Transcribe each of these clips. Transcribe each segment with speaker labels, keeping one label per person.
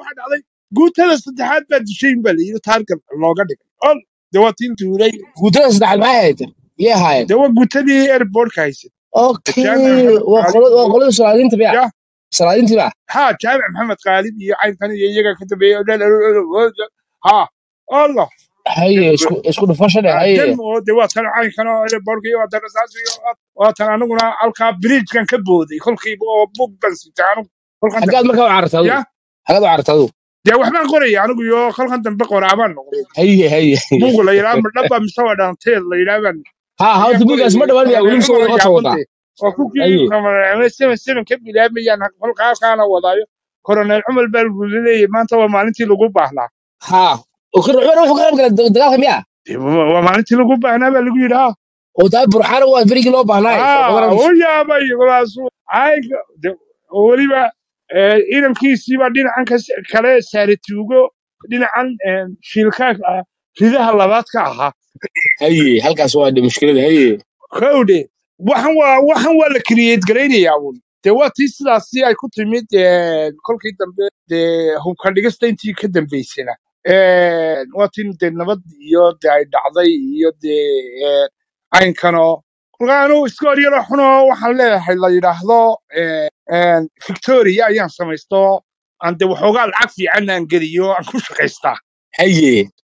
Speaker 1: waxaa dhacday guutada saddexaad baa dishayn baa layidhi taargan looga dhigay ol dee waa tiin tuulay
Speaker 2: guutada saddexaad maxay ahayd yay ahaayeen
Speaker 1: dee waa guutadii airportka haysay
Speaker 2: okay
Speaker 1: jaamac maxamed
Speaker 2: waa
Speaker 1: qaalib
Speaker 2: qolada waa
Speaker 1: iyo
Speaker 2: qolada salaadiinta biya
Speaker 1: ya
Speaker 2: salaadiinta biya
Speaker 1: ha jaamac maxamed qaalib iyo caynkan iyo iyaga ka dambeeyey ha allah
Speaker 2: haye isku isku dhufasho dheh haye
Speaker 1: dem oo de waa tan caynkan oo airportka iyo waa tan rasaas iyo waa tan anaguna halkaa bridgekan ka booday kolkiiba oo bug ban sitay anigu kolkan
Speaker 2: xaggaad
Speaker 1: dambe
Speaker 2: markaa u cararta
Speaker 1: ya
Speaker 2: adigu xaggaad u cararta adigu
Speaker 1: dee waxbaan qoraya anigu iyo kolkan dambe qoraabaan noqday
Speaker 2: haye haye
Speaker 1: buug la yidhaha madhaba mise waa dhaanteel la yidhaha baan
Speaker 2: ha
Speaker 1: ayaan
Speaker 2: hawta buugaas ma
Speaker 1: qorayay
Speaker 2: dhawaan miyaa weli
Speaker 1: koroneelna
Speaker 2: mise
Speaker 1: waa
Speaker 2: wata wataa
Speaker 1: yaabante oo kukii
Speaker 2: haye
Speaker 1: seven seven ka bilaabayaan kolkaakaana wadaayo koroneel cumar baa lagu leeyahay maanta waa maalintii lagu baahnaa
Speaker 2: ha ukir cumar wuxuu ka qayb galay da- dagaalka miyaa
Speaker 1: Dee waa waa maalintii lagu baahnaa baa lagu yidhi ha
Speaker 2: oo taa burxaana waa berigii loo baahnaaye soo
Speaker 1: haa
Speaker 2: badanaysa
Speaker 1: u yaabay walaasu caynka de- oo weliba eh, inankiisiibaa dhinacan kas- kale saare tuugo dhinacan eh, shiilkaa ah, ridaha labaad ka ahaa
Speaker 2: haye halkaas waa de mushkilada haye
Speaker 1: kowdhe waxan waa waxan waa la create garaynayaa un dee waa tii sidaasi ay ku timid eh, kolkii dambe dee hubka dhigista intii ka dambaysana Eh, waa tii dee nabad iyo dee ay dhacday iyo dee eh, caynkanoo kolkaanu iska horyaro xunoo waxaan leeyahay la yidhaahdo eh, eh, victoria ayaan samaysto aan dee waxoogaa lacag fiican aan geliyo aan ku shaqaystaa
Speaker 2: haye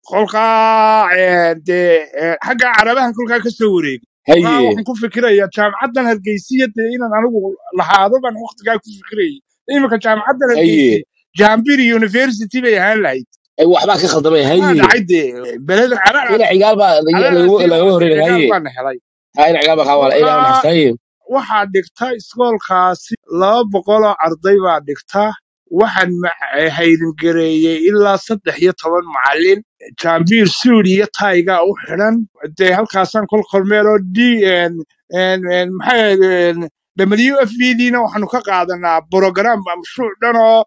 Speaker 1: kolkaa eh, dee eh, xagga carabahan kolkaa ka soo wareegay kolkaa
Speaker 2: haye
Speaker 1: waxaan ku fikirayaa jaamacaddan hargeysiya dee inaan anigu lahaado baan waqtigaa ku fikirayay iminka jaamacaddan
Speaker 2: haye
Speaker 1: hargeysi jambiri university bay ahaan lahayd
Speaker 2: ay waxbaa ka khaldamay
Speaker 1: waa
Speaker 2: haye
Speaker 1: dhacay dee beleda
Speaker 2: ina
Speaker 1: carara
Speaker 2: cigaal baa laga-
Speaker 1: cararaasi
Speaker 2: laga- lagama horreyn
Speaker 1: cigaal
Speaker 2: haye
Speaker 1: baana helay
Speaker 2: ha ina cigaal baa kaa wala ilaa
Speaker 1: kolkaa
Speaker 2: naxasta haye
Speaker 1: waxaa dhigta iskoolkaasi laba boqoloo arday baa dhigta waxaan ma- hayringareeyey ilaa saddex iyo toban macalin jaambiir suudi iyo tayga u xidhan dee halkaasaan kol kormeeloo d maxaa w f b dina waxaanu ka qaadanaa program mashruuc dhan oo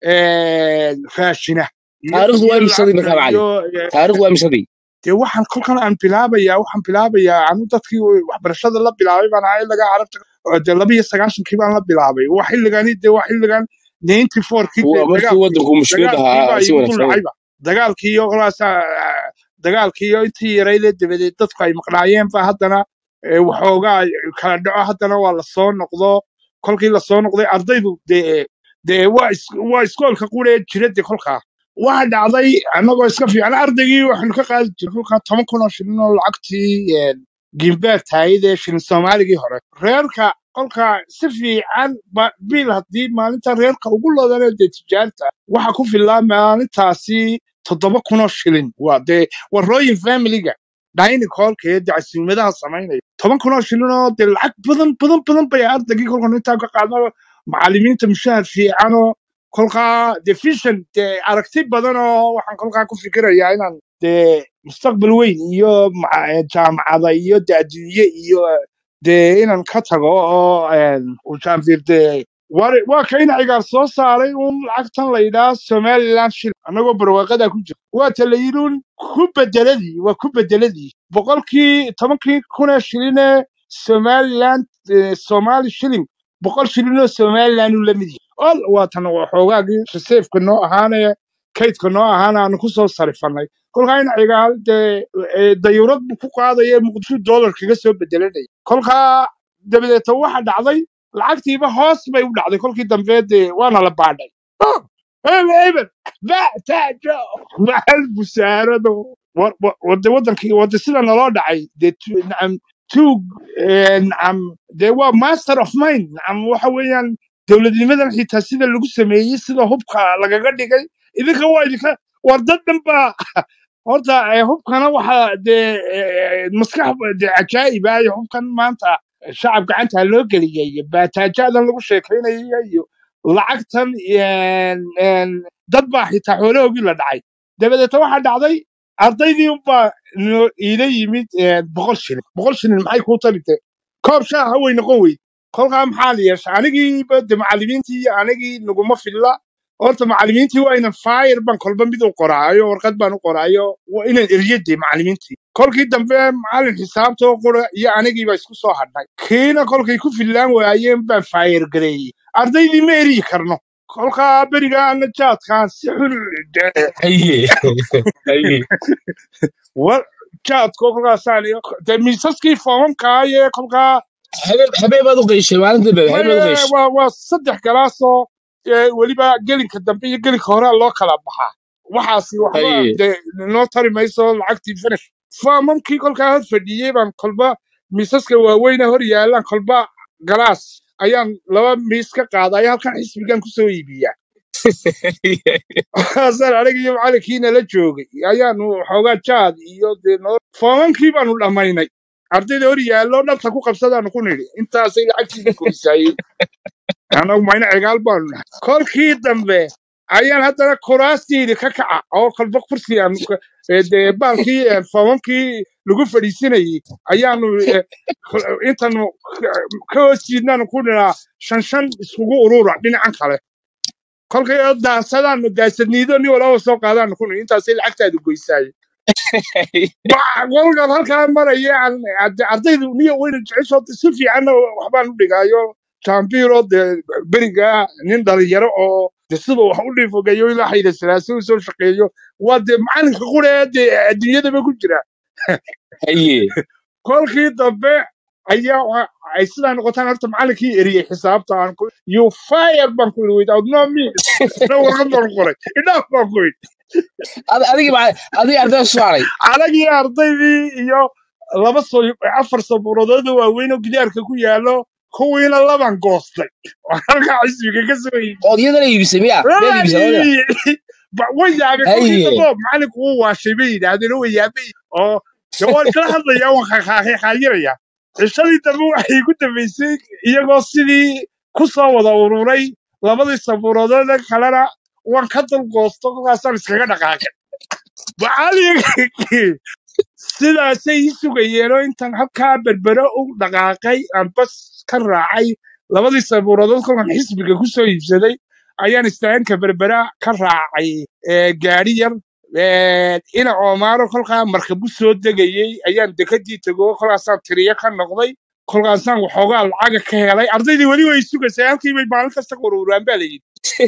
Speaker 1: raashina iyo
Speaker 2: taariikhdu waa
Speaker 1: iyo
Speaker 2: imisadii
Speaker 1: lacagta
Speaker 2: markaa macalin
Speaker 1: iyo eh,
Speaker 2: taariikhdu waa imisadii
Speaker 1: dee waxaan kolkan aan bilaabayaa waxaan bilaabayaa anu dadkii waxbarashada la bilaabay baan ahaa ilaga carabta oo dee laba iyo sagaashankii baan la bilaabay waa xilligani dee waa xilligan ninety fourkii dee
Speaker 2: waa markii
Speaker 1: dagaalkii
Speaker 2: waddanku mushkilada
Speaker 1: dagaalkii
Speaker 2: ahaa
Speaker 1: baa
Speaker 2: si
Speaker 1: igu dul
Speaker 2: wanaagsan
Speaker 1: dhacayba dagaalkii iyo kolaasaa dagaalkii iyo intii yaraydee dabadeed dadku ay maqnaayeen ba haddana eh, waxoogaa kala dhaco haddana waa lasoo noqdo kolkii lasoo noqday ardaydu dee dee waa is- waa iskoolka quree jira dee kolkaa waxa dhacday annagoo iska fiican ardaygii waxaanu ka qaadi jirnay kolkaa toban kun oo shilin oo lacagtii gimbeer taayid ee shilin soomaaligii hore reerka kolkaa si fiican ba- bil haddii maalinta reerka ugu lodanee dee tijaarta waxa ku filaa maalintaasi toddoba kun oo shilin waa dee warrooyin familiga dining hallka ee dee casuumadaha samaynaya toban kun oo shilin oo dee lacag badan badan badan bay ardaygii kolkan intaa ka qaadno macallimiinta mushahar fiicanoo kolkaa dee vision dee aragti badan oo waxaan kolkaa ku fikirayaa inaan dee mustaqbal weyn iyo maca- eh, jaamacada iyo dee adduunye iyo eh, dee inaan ka tago oo uu jaanfiir dee war- waa ka ina cigaar soo saaray uun lacagtan la yidhaha somaliland shil annagoo barwaaqadaa ku jira waa ta la yidhi uun ku bedeladii waa ku bedeladii boqolkii tobankii kunee shilinee somaliland eh, somali shilling boqol shilin oo somaliland uu la mid yahay ol waatan waxoogaagii reseefka noo ahaanee kaydka noo ahaana aanu ku soo sarifannay kolkaa in cigaal dee eh, dayuurad buu ku qaadaya muqdisho dollar kaga soo bedelanaya kolkaa dabadeeta waxa dhacday lacagtiiba hoos bay u dhacday kolkii dambe dee waana la baadhay Oh, eber eber ba taajo maxal busaarado Wa- wa- wade wadankii wade sida naloo dhacay dee tu- nacam tuug eh, nacam dee waa master of mind nacam waxa weeyaan dowladnimadan xitaa sida lagu sameeyey sida hubka lagaga dhigay idinka waa idinka war dad dhan baa horta eh, hubkana waxa dee eh, maskax dee cajaa'ib ah iyo hubkan maanta shacab gacanta loo geliyay baataajadan lagu sheekaynaya iyo lacagtan een, een, dad baa xitaa xoolahoogii la dhacay dabadeeta waxaa dhacday ardaydii unbaa noo iila yimid een, boqol shilin boqol shilin maxay kuu tarite koob shaaha way noqon weyd kolkaa maxaa la yeesha anigiiba de macallimiintii iyo anigii naguma filla horta macallimiintii waa inan fayir baan kolba mid u qoraayo warqad baan u qoraayo waa inan eryade macallimiintii kolkii dambe macallin xisaabta oo qora iyo anigiiba isku soo hadhnay kiina kolkay ku fillaan waayeen baan fayir gareeyey ardaydii ma eryi karno kolkaa berigaana jaadkaan si xun de-
Speaker 2: haye haye
Speaker 1: wa jaadko kolkaasaan de miisaskii foomamkaaye kolkaa
Speaker 2: habeen habeen baad u qeyshay maalintii bebe habeen baad u
Speaker 1: maye
Speaker 2: qeyshay
Speaker 1: waa waa saddex galaasoo ee, weliba gelinka dambe iyo gelinka hore loo kala baxaa waxaasi waxba
Speaker 2: haye
Speaker 1: de noo tari mayso lacagtii finish foomamkii kolkaa hor fadhiyey baan kolba miisaska waaweyne hor yaalaan kolba galaas ayaan laba miis ka qaaday halkan xisbigan kusoo iibiyaa hasan aniga iyo macalinkiina la joogay ayaanu xoogaa jaad iyo dee noo foomamkii baanu dhammaynay ardayda hor yaallo dhabta ku qabsadaanu ku nidhi intaasay lacagtiina goysaayey anagu mayna cigaal baanu nahay kolkii dambe ayaan haddana kuraastiidi ka kaca oo kolba kursi aan ka- ee, dee baalkii ee, foomamkii lagu fadhiisinayey ayaanu ee, ko- intanu ka ka hoos jiidnaanu ku dhinaa shan shan iskugu urura dhinacan kale kolkay oo daasadaanu daasadniido nin walaba soo qaadaanu ku nidhi intaasay lacagtaadu goysaayey kolkan halkaa maraya aan- ard- ardaydu niyo weyna jecesho si fiicanna waxbaan u dhigaayo jambiro dee beriga nin dhalinyaro oo de sida wax u dhifogayo ilaa xayda salaase u soo shaqeeyo waa dee macalinka qura ee dee adduunyadaba ku jira
Speaker 2: haye
Speaker 1: kolkii dambe ayaa wa- ay sidaa noqotaan horta macalinkii eriyey xisaabta aan ku you fire baan ku yidhi without no me isna warqad baan qoray idhaaf baan ku yidhi
Speaker 2: Ad- adigi ma adigi arday soo haray
Speaker 1: anagii ardaydii iyo laba so afar sabuuradood oo waaweyn oo gidaarka ku yaallo kuwiina laban goostay oo halkaa xisbiga ka soo yimi
Speaker 2: ood iyadana iibisay miya miyaad iibisay labadiba
Speaker 1: Ba- way yaabeen kolkii
Speaker 2: haye
Speaker 1: dambe oo macalinku wuu waashay bay yidhaahdeen oo way yaabay oo de waan kala hadlayaa waan xaaqiraya cishadii dambe waxay ku dambaysay iyagoo sidii ku soo wada ururay labadii sabuuradood kalena waan ka dulgoosto kolkaasaan iskaga dhaqaaqay macalinkii sidaasay ii sugayeen oo intaan halkaa berbero u dhaqaaqay aan bas ka raacay labadii sabuuradood kolkan xisbiga ku soo iibsaday ayaan istaanka berbera ka raacay ee, gaari yar ee, ina oomaaro kolkaa markabu soo degayey ayaan dekadii tego kolkaasaan tiriyo ka noqday kolkaasaan waxoogaa lacaga ka helay ardaydii weli way sugaysay halkii bay maalin kasta ururaan baa layidhi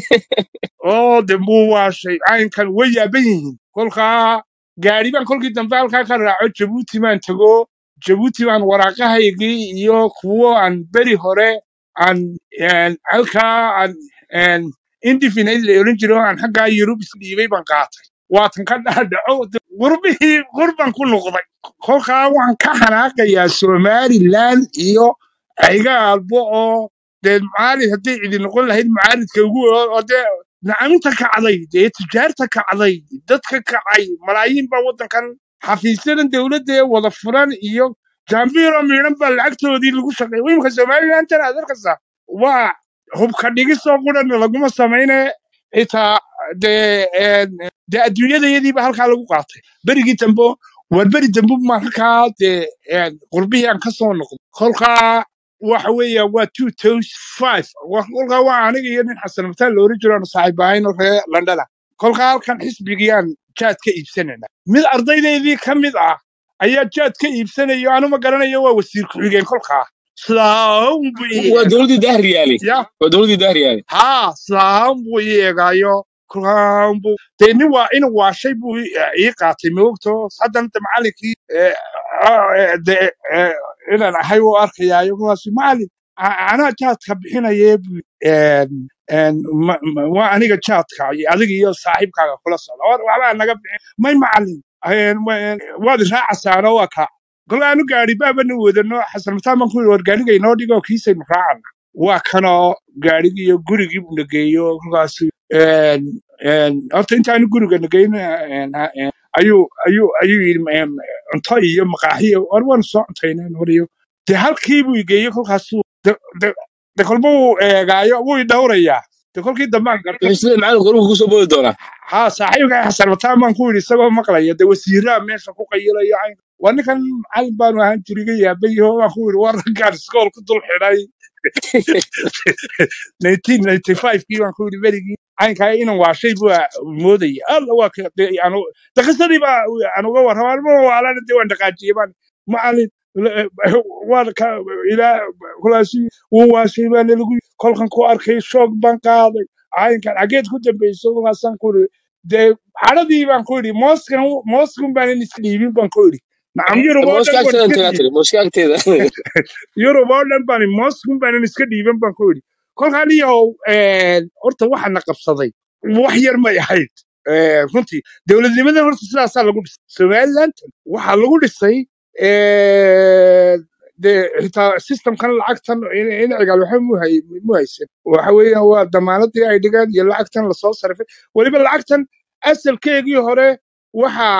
Speaker 1: oo de muu waashay caynkan way yaaban yihiin kolkaa gaari baan kolkii dambe halkaa ka raaco jabuuti baan tego jabuuti baan waraaqahaygii iyo kuwo aan beri hore aan een, halkaa aan een, indefinite la oran jiro aan xaggaa yurub isdhiibay baan qaatay waatan ka dhaadhaco de qurbihii qurban ku noqday kolkaa waxaan ka xanaaqayaa somaliland iyo ayga albo oo dee mucaarid hadday cidi noqon lahayd mucaaridka ugu oo dee nacaminta kacday dee tijaarta kacday dadka kacay malaayiin baa waddankan xafiisyadan dowladda ee wada furan iyo jambiro miidhan baa lacagtoodii lagu shaqeey imika somalilantan aad arkaysaa waa hubka dhigisoo qurana laguma samayne xitaa dee een, dee adduunyadayadiiba halkaa lagu qaatay berigii dambe war beri dambe maan halkaa dee een, qurbihii aan ka soo noqday kolkaa waxa weeya waa two thousand five kolkaa waa aniga iyo nin xasan mataan la oran jiro aanu saaxiib ahayn oo reer london ah kolkaa halkan xisbigiyaan jaad ka iibsanayna mid ardaydaydii ka mid ah ayaa jaad ka iibsanayo anu ma garanayo waa wasiir ku-xigeen kolkaa sidaahun buu ii
Speaker 2: waa
Speaker 1: eega
Speaker 2: dowladdii dahriyaali
Speaker 1: ya
Speaker 2: waa dowladdii dahriyaali
Speaker 1: haa sidaahun buu ii eegaayo kolkaan buu dee nin waa in waashay buu ii ii qaatay moogto haddana de macalinkii eh, ah, eh, de eh, inaan ahay u arkayaayo kolkaasu macalin a- anaa jaadka bixinaye buu een, een, ma- ma- waa aniga jaadka iyo adiga iyo saaxiibkaaga kula socda war waxbaa naga bixin may macalin een, wa- een, waad raacasaano waa kaa kolkaanu gaari baabana wadano xasan mataan baan ku yidhi war gaariga inoo dhigo kiisaynu raacana waa kanoo gaarigii iyo gurigii buu nageeyo kolkaasu een, een, horta intaanu guriga nageyn een, een, ayuu ayuu ayuu yidhi em, cunto iyo maqaaxiyo war waanu soo cuntaynaan wariyo dee halkii buu igeeyey kolkaasuu de de de kolba wuu eegaayo wuu idhowrayaa de kolkii dambaan gartay
Speaker 2: wuxuu sida macalinku urugu kusoo boodi doonaa
Speaker 1: haa saaxiibka xasan mataan baan ku yidhi isagoo maqlaya de wasiiraa meesha ku qayilaya cayn waa ninkan macalin baanu ahaan jiriga yaabayo baan ku yidhi war raggaan iskool ku dul xidhay 1995 kii baan ku yidhi berigii caynkaa inan waashay buu moodaya alla waa ka de anu de qisadii baa aan uga warramaa ma waalana de waan dhaqaajiyey baan macalin waan ka ilaa kulaasi wuu waashay baa nalagu kolkan ku arkay shoog baan qaaday caayinkan xageed ku dambeyso markaasaan ku iri dee cadhadii baan ku idhi mooskan mooskan baanan iska dhiibin baan ku idhi nacam yurub oo
Speaker 2: mooska
Speaker 1: dhan waan
Speaker 2: agteeda
Speaker 1: iska
Speaker 2: intagaa
Speaker 1: dhiibin
Speaker 2: tiri mooska agteeda
Speaker 1: yurub oo dhan baan mooskan baanan iska dhiiban baan ku idhi kolkaan iyow horta waxaana qabsaday wax yar may ahayd Eh, runtii dowladnimadan horta sidaasaa lagu dhisay somaliland waxaa lagu dhisay eh, dee xitaa systemkan lacagtan in- incigaal waxa mu hay- mu haysan waxa weeyaan waa damaanadii ay dhigaan iyo lacagtan lasoo sarifay weliba lacagtan asalkeegii hore waxa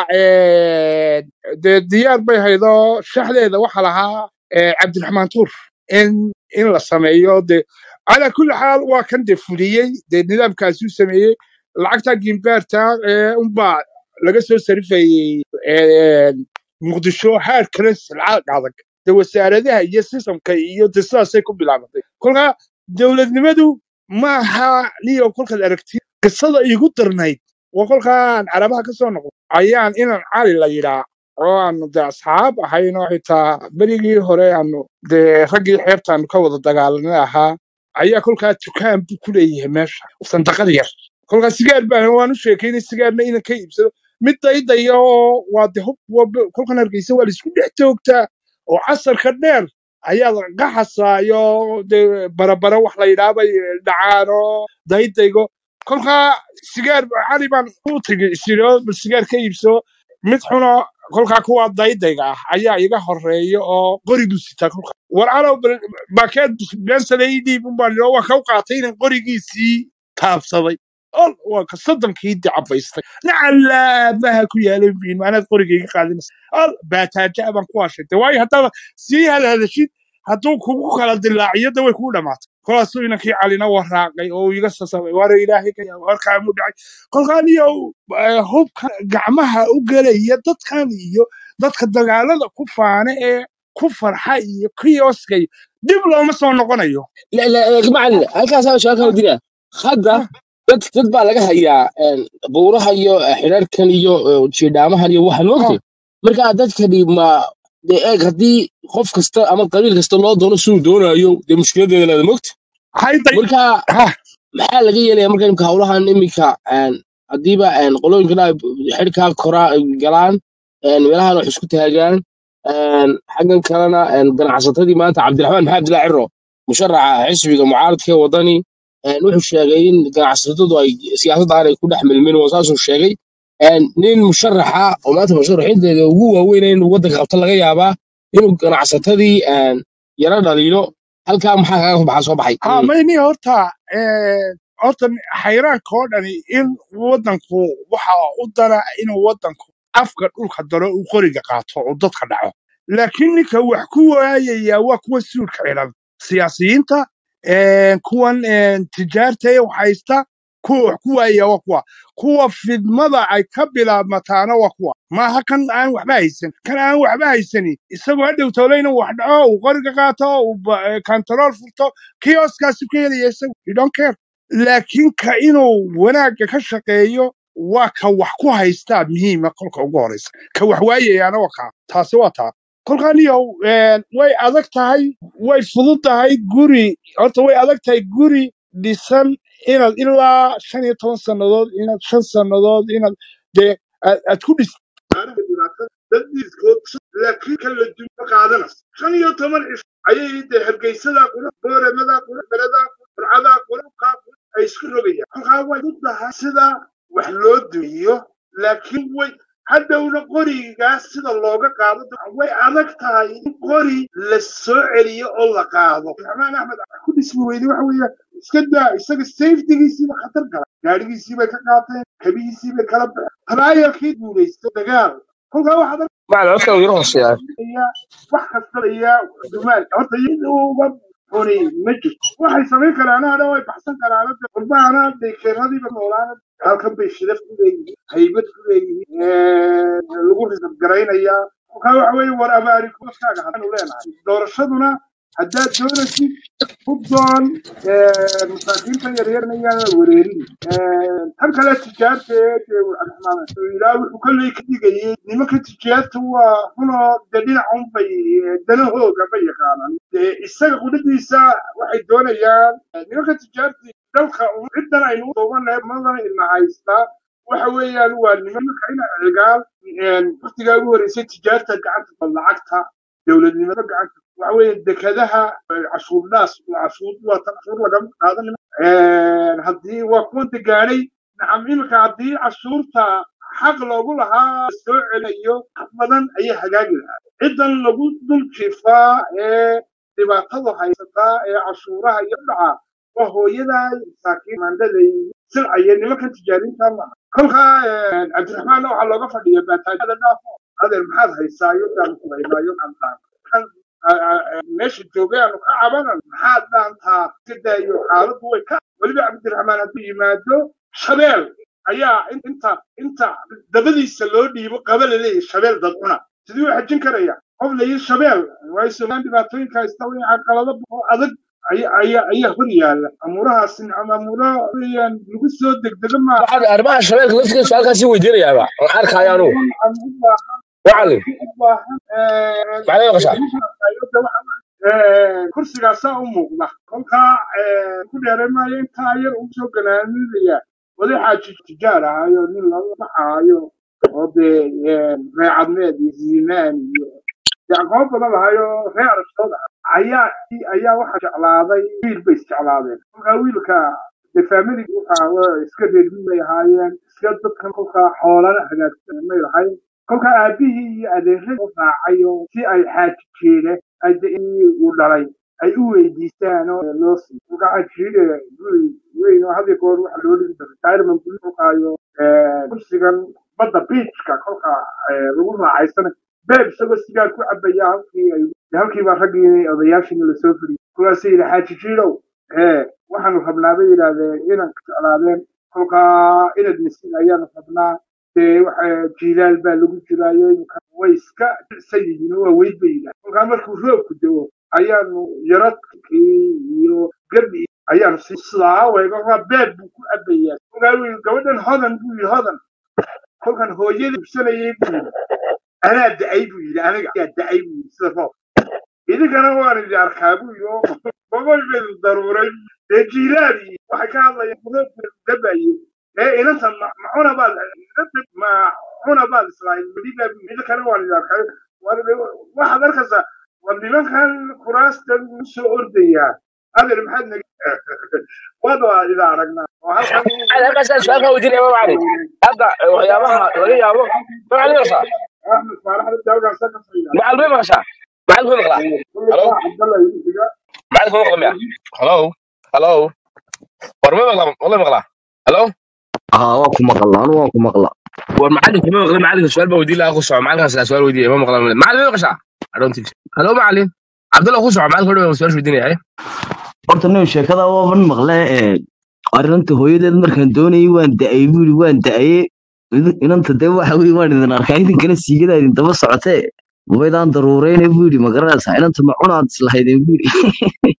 Speaker 1: eh, dee diyaar bay haydoo shaxdeeda waxa lahaa eh, cabdiraxmaan tuur in in la sameeyo dee calaa kulli xaal waa kan dee fuliyey dee nidaamkaasuu sameeyey lacagta gimbaarta ee unbaa laga soo sarifayey ee, muqdisho haar kale silcaad adag de wasaaradaha iyo sistamka iyo de sidaasay ku bilaabatay kolka dowladnimadu maaha niyo kolkaad aragti qisada iigu darnayd waa kolkaan carabaha ka soo noqdo ayaan inan cali la yidhaa oo aanu de asxaab ahayn oo xitaa berigii hore aanu dee raggii xeebtaanu ka wada dagaalanay ahaa ayaa kolkaa dukaan buu ku leeyahay meesha sandaqad yar kolkaa sigaar baan waan u sheekaynay sigaarna inan ka iibsado mid daydaya oo waa de hub waa- kolkan hargeysa waa laisku dhex joogtaa oo casarka dheer ayaa qaxasaayo de barabara wax la yidhaabay dhacaan oo daydaygo kolkaa sigaar cali baan u tegay isiro bal sigaar ka iibso mid xuno kolkaa kuwa daydayga ah ayaa iga horeeya oo qori buu sitaa kolka war calow bal- baakeed beensale ii dhiib unbaan idhi oo waa kau qaatay inan qorigiisii taabsaday ol waa ka soddonkii dacabaystay nacalaabaha ku yaalay biin maanaad qorigayga qaadinaysa ol baataaja baan ku hashaytay waayo haddaaba sii hadhadashid hadduu kugu kala dilaaciyo de way kugu dhamaatay kolaasuu inankii calina waraaqay oo uu iga sasabay waara ilaahay ka yaaba warkaamu dhacay kolkaan iyo eh, hubka gacmaha u gelaya dadkan iyo dadka dagaalada ku faana ee ku farxa iyo kioskay dib looma soo noqonayo
Speaker 2: la la la macallin halkaasaa su-aal kala diraa hadda
Speaker 1: Ah,
Speaker 2: dad dad baa laga hayaa een, buuraha iyo eh, xidhaarkan iyo eh, jiidhaamahan iyo waxaan
Speaker 1: ah,
Speaker 2: moogtay marka dadkani ma dee eeg haddii qof kasta ama qabiil kasta loo doono siduu doonayo dee mushkiladeeda leeda moogta
Speaker 1: hayday
Speaker 2: marka
Speaker 1: ha
Speaker 2: maxaa laga yeelaya marka imika howlahan iminka een, haddiiba een, qolooyinkan ay xidhkaa koraa galaan een, meelahan wax isku taagaan een, xaggan kalena een, ganacsatadii maanta cabdiraxmaan maxamed abdillah ciro musharaxa xisbiga mucaaradka ee wadani een, wuxuu sheegay in ganacsatadu ay siyaasadda aanay ku dhex milmin oo saasuu sheegay een, nin musharaxa oo maanta musharaxiinteeda ugu waaweyn inuu waddanka qabto laga yaabaa inuu ganacsatadii een, yara dhaliilo halkaa maxaa kaga baxaa soo baxay
Speaker 1: ha mayni horta eh, horta xayraanka oo dhani in waddanku waxa u dara inuu waddanku afka dhulka daro uu qoriga qaato oo dadka dhaco laakiin ninka wax ku waayaya waa kuwa suudka xidhan siyaasiyiinta eh, kuwan eh, tijaarta ee wax haysta kuwa wax ku waayaya waa kuwa kuwa fidmada ay ka bilaabmataana waa kuwa maaha kan aan waxba haysan kan aan waxba haysanin isagoo hadhow toole inuu wax dhaco uu qoriga qaato uu ba- eh, kantarool furto kioskaasu ka helaya isagu you don't care laakiin ka inuu wanaagga ka shaqeeyo waa ka wax ku haystaa muhiima kolka ugu horeysa ka wax waayayaana waa kaa taasi waa taa kolkaan iyo way adag tahay way fudud tahay guri horta way adag tahay guri dhisan inaad ilaa shan iyo toban sannadood inaad shan sannadood inaad dee aad aad ku dhis laakiin kan la dumo qaadanas shan iyo toban cis ayay dee hargeysada qura booramada qura beledaa burcadaa qurabkaa ay isku rogayaan kolkaa way u tahay sida wax loo dumiyo laakiin way hadhowna qorigaas sida looga qaado way adag tahay in qori la soo celiyo oo la qaado raxmaan axmed ku dhismi weyde waxa weeye iska daa isaga safetigiisiiba khatar gala gaadhigiisii bay ka qaateen kabihiisii bay kala baxeen taraayalkii guulaysta dagaal kolkaa waxaad
Speaker 2: macallin codka uu yaro hooseeyaa
Speaker 1: ayaa wax kasta ayaa dumaan horta iyada uga xuni ma jirto waxay samayn karaan hadha way baxsan karaan qurbahana dekeeradiiba noolaana halkan bay shidaf ku leeyihiin haybad ku leeyihiin lagu risab garaynayaa kolkaa waxa weeye war abaari kooskaaga haddaanu leenahay doorashaduna haddaad doonaysid hubdoon masaakiinta yaryarna yaanan wareerin tan kale tijaarta ee dee cabdiraxmaan ilaa wuxuu kolley ka digayay nimanka tijaarta waa runoo dee dhinacun bay danahooga ma yaqaanaan dee isaga qudhadiisa waxay doonayaan nimanka tijaarta dalka ciddan aynu doobannahay madana ina haystaa waxa weeyaan waa nimanka ina cigaal waktigaa ugu horreysay tijaarta gacanta lacagta dowladnimada gacanta waxa weeye dekadaha cashuur dhaas cashuur waa tan cashuur lagama qaadan haddii waa kuwa degaanay nacam iminka haddii cashuurta xaq loogu lahaa soo celayo wax badan ayaa hagaagi lahaa ciddan lagu dul jiifaa ee dhibaatadu haysataa ee cashuuraha iyo dhaca waa hooyadaa masaakiin maandhaday silcaya nimankan tijaariinta maaha kolkaa cabdiraxmaanna waxaa looga fadhiya baataajada dhaafo adeer maxaad haysaa iyo aanu kulaynaayo kan meesha joogay aanu ka cabanan maxaad dhaantaa kadaayo xaaladdu way ka weliba cabdiraxmaan hadduu yimaado shabeel ayaa inta inta dabadiisa loo dhiibo qaba laleeyahy shabeel dadcuna sidii u xajin karaya qof layi shabeel waayo somaliland dhibaatooyinka haysta way caqalado oo adag ayaa ayaa hor yaala amuurahaasi nicam amuura weeyaan lagu soo degdega maaha
Speaker 2: waxaad arrimaha shabeelka laftigeeda su-aalkaasi weydiinayaaba aan arkaayo anugu
Speaker 1: u baahan
Speaker 2: macallin
Speaker 1: u baahan
Speaker 2: macallin qashaa
Speaker 1: kursigaasaa u muuqda kolkaa ku dheeray maayo intaa yar ugu soo ganaanidaya wadaxaaji tijaar ahayo nin lala baxaayo oo dee reecadmeed iyo ziimaan iyo aqoon badan lahayo reer aragtood ah ayaa ayaa waxaa jeclaaday wiil bay isjeclaadeen kolkaa wiilka dee faamiligi waxa iska reermin bay ahaayeen iska dadkan kolkaa xoolana hagaagsan may lahayn kolkaa aabihii iyo adeeradii u raacay oo si ay xaaji jeede uu dhalay ay u weydiistaan oo loo siiyo kolkaa xaajiide guri weyn oo had iyo goor waxa loo dhigi jira retirement guri kolkaayo kursigan badda beachka kolkaa lagu raacaysana beeb isagoo sigaar ku cabaya halkii ay halkiibaa raggii odayaashiina lasoo fadhiyay kuwaasay yidhi xaaji jiidow ee waxaanu rabnaa bay yidhaahdeen inaan ka jeclaadeen kolkaa inad misin ayaanu rabnaa dee waxa jiilaal baa lagu jiraayo imika way iska jicsan yihiin oo waa weyd bay yidhahdeen kolkaa markuu roobku dego ayaanu yaradkii iyo gabi ayaanu si sidaa weega waa beeb buu ku cabayaa kolkaa wuu gabadhan hodan buu yidhi hodan kolkan hooyada ibsanayay buu yidhi anaa da'ay buu yidhi aniga ayaa da'ay buu yidhi sida roob idinkana waan idi arkaa buu yidhi oo boqol bay daruuray dee jiilaadii waxay ka hadlayaan roobka dabaye ee inanta macuna baad macuna baad islahayd madibaa buu idinkana waan idi arkaa waxaad arkaysaa war nimankan kuraastan u soo ordayaa adeer maxaad nag waad waa ida aragnaa oo halkan
Speaker 2: halkaasaan su-aalkaa weydiinaya ma macallin hadda waxyaabaha laga yaabo macallin qashaa
Speaker 1: axmed faarax dalkaasa ka fayda
Speaker 2: macallin may maqashaa macallin kuma maqlaa halo
Speaker 1: cabdalla idiga
Speaker 2: macallin kuma maqla miya halo halo war ma maqlaa wala maqlaa halo
Speaker 3: haa waa ku maqla anu waan ku maqla
Speaker 2: war macallin kuma maqla macallinka su-aal baa weydiin lahaa ku soco macallinkaas su-aal weydiiya ma maqlaa macallin may maqashaa I don't think so. halo macallin cabdalla ku soco macallinka hodhow su-aal weydiinaya
Speaker 3: horta nin sheekada waaban maqle ee arrinta hooyadeed markaan doonayay waan da'ay buu yidhi waan da'aye idin- inanta dee waxa weye waan idin arkaa idinkana siigadaa idin daba socotee wabaydaan daruureyne buu yidhi ma garanaysaa inanta ma cunaad islahaydeen buu yidhi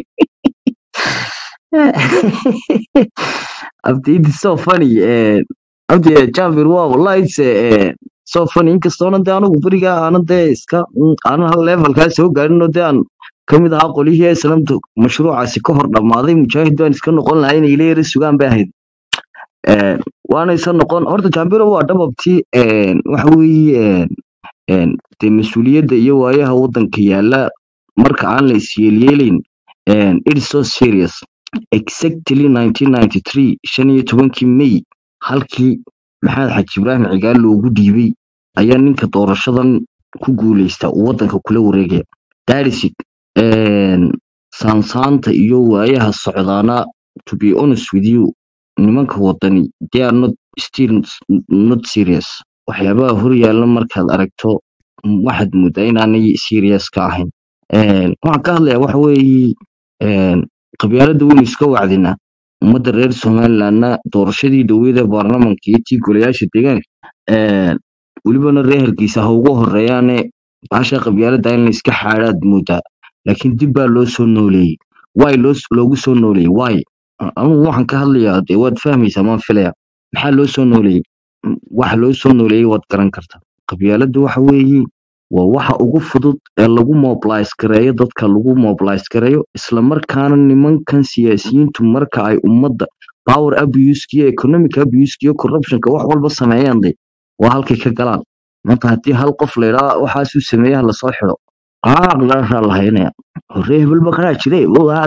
Speaker 3: abdi it is so funny eh, abdi eh, jambir waa wallahi it's eh, so funny inkastoona dee anigu berigaa aanan dee iska mm, aanan hal levelkaa soo gaarin oo dee aan kamid ahaa qolihii islamta mashruucaasi ka hor dhammaaday mujaahid baan iska noqon lahaa inay ila yara sugaan bay ahayd Eh, waanaysan noqon horta jambiro waa dhababti waxa weeye een, dee mas-uuliyadda iyo waayaha waddanka yaala marka aan la isyeelyeelayn een, it is so serious exactly 1993 shan iyo tobankii may halkii maxamed xaji ibraahim cigaal loogu dhiibay ayaa ninka doorashadan ku guuleysta uu waddanka kula wareegaya that is it Een, saansaanta iyo waayaha socdaana to be honest with you nimanka wadani they are not still not serious waxyaabaha hor yaalla markaad aragto mm, waxaad moodaa inaanay serious ka ahayn Een, waxaan ka hadlayaa waxa weeye een, qabyaaladda weynu iska wacdinaa ummadda reer somalilandna doorashadii dhaweeda baarlamanka iyo tii golayaasha deegaanka een, welibana reer hargeysa ha ugu horeeyaane baasha qabyaaladda in la iska xaadhaad moodaa laakiin dib baa loo soo nooleeyey waay loo loogu soo nooleeyey waay anugu waxaan ka hadlayaa dee waad fahmaysaa maan filaya maxaa loo soo nooleeyey M- waxa loo soo nooleeyey waad garan kartaa qabyaaladda waxa weeye waa waxa ugu fudud ee lagu mobilize gareeyo dadka lagu mobilize gareeyo islamarkaana nimankan siyaasiyiintu marka ay ummadda power abusekiyo economic abusekiyo corruptionka wax walba sameeyaan de waa halkay ka galaan maanta haddii hal qof la yidhaa waxaasuu sameeyaha lasoo xido qaaqdaasaa la haynaya hore hebelba kanaa jire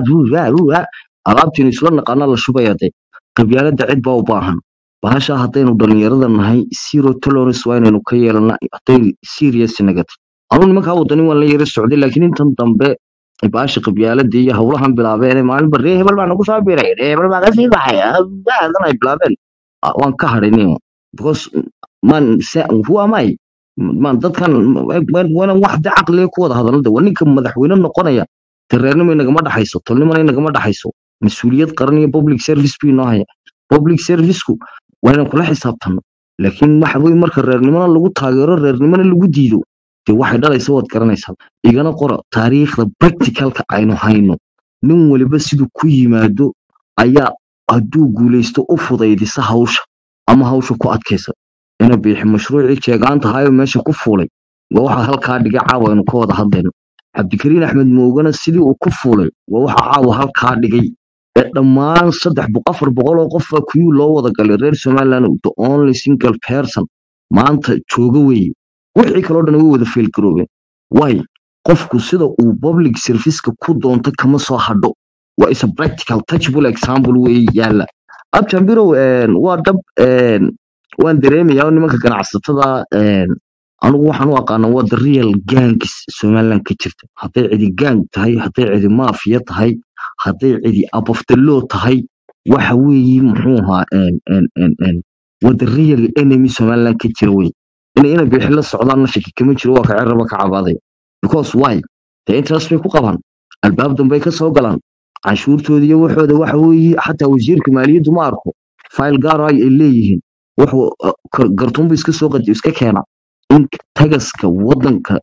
Speaker 3: alaabtiinu isla naqaana la shubaya de qabyaalada cid baa u baahan bahasha haddaynu dhalinyarada nahay zero tolerance waa inaynu ka yeelana hadday serious nagatay anuu nimankaa wadanin waan la yara socday laakiin intan dambe bahasha qabyaalada iyo howlahan bilaabeen maalinba ree hebel baa nagu soo biray ree hebel baa kasii baxay baadan ay bilaabeen Ah, waan ka hadhay because man who am I man dadkan wana wax de caqliga ku wada hadalada waa ninka madaxweyne noqonaya tareernimo inagama dhaxayso tolnimona inagama dhaxayso mas-uuliyad qaran iyo public service buu inoo haya public serviceku waa inaan kula xisaabtano laakiin waxa weye marka reernimona lagu taageero reernimona lagu diido dee waxay dhalaysa waad garanaysaa igana qora taariikhda practicalka aynu hayno nin waliba siduu ku yimaado ayaa hadduu guulaysto u fudaydisa hawsha ama hawsha ku adkaysa ina biixi mashruucii jeegaanta ahaayo meesha ku fuulay waa waxa halkaa dhigay caawa aynu ka wada hadlayno cabdikariin axmed moogana sidii uu ku fuulay waa waxa caawa halkaa dhigay ee dhammaan saddex boq afar boqol oo qof baa kuyuu loo wada galay reer somaliland the only single person maanta jooga weeye wixii kaloo dhan way wada failgaroobeen waay qofku sida uu public serviceka ku doonto kama soo hadho waa is a practical touchable example weeye yaala abjambirow waa dhab een, waan dareemayaa oo nimanka ganacsatada een, anigu waxaan u aqaana waa the real gangs somaliland ka jirta hadday cidi gang tahay hadday cidi maafiya tahay hadday cidi abofdalo tahay waxa weeye muxuu ahaa een, een, een, een, waa the real enemy somaliland ka jira wey inay ina bixi la socdaanna shaki kama jiro waa ka cerraba ka cabaaday because why dee interest bay ku qabaan albaab dambey ka soo galaan canshuurtooda iyo waxooda waxa weeye xataa wasiirka maaliyaddu ma arko fayl gaar ah ay leeyihiin wuxuu uh, kar- gartuunbu iska soo qadi iska keena in tagaska wadanka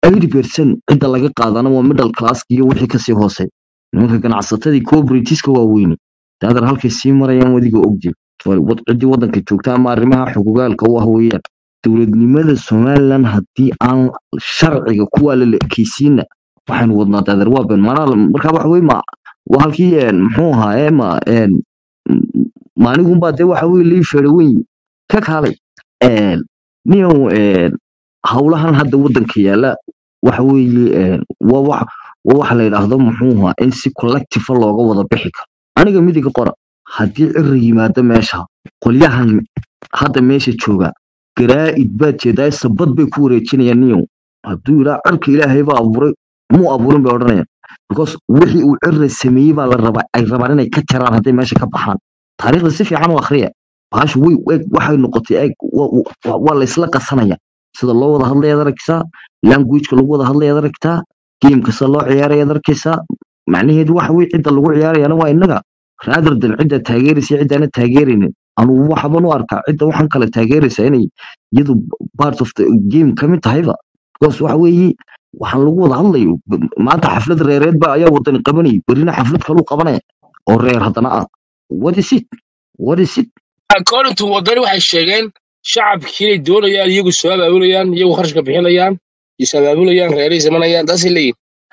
Speaker 3: 80% cidda laga qaadana waa middle class iyo wixii kasii hoosey nimanka ganacsatadii cooperativeska waaweyne daadar halkay sii marayaan wadiga ogdi ciddii wadanka joogta ama arrimaha xugugaalka u ah weeyaan dowladnimada somaliland haddii aan sharciga kuwaa la lekeysiina waxaynu wadnaa daadar waa been maanaa markaa waxa weye ma waa halkii een, muxuu ahaa ee ma een, m- maanigunbaa dee waxa weye lii feero weyn ka kaalay een, niyow een, howlahan hadda wadanka yaala waxa weeye een, waa wax waa waxa la yidhaahdo muxuu ahaa in si collective looga wada bixi karo aniga midiga qora haddii ciri yimaado meesha qolyahan hadda meesha jooga garaa'id baad jeedaa sabad bay ku wareejinayaan niyow hadduu yidhaa cirka ilaahay baa abuuray muu abuurin bay odhanayaan because wixii uu cirra sameeyey baa la rabaa ay rabaan inay ka jaraan hadday meesha ka baxaan taariikhda si fiican u akhriya bahashu way eeg waxay noqotay eeg wa- wa- waa la isla qasanaya sida loo wada hadlayaad arkaysaa languageka lagu wada hadlayaad arkaysaa gameka sida loo ciyaarayaad arkaysaa macnaheedu waxa weye cidda lagu ciyaarayana waa innaga rather than cidda taageeraysa iyo ciddaana taageeraynin anugu waxaban u arkaa cidda waxaan kale taageeraysa inay iyadu part of the game ka mid tahayba because waxa weeye waxaan lagu wada hadlayo b- maanta xaflad reereed ba ayaa wadani qabanayay berina xaflad kaluu qabanaya oo reer haddana ah what is it what is it
Speaker 2: according to wadani waxay sheegeen shacabkii inay doonayaan iyagu soo abaabulayaan iyagu kharashka bixinayaan is abaabulayaan reeray samanayaan taasay leeyihin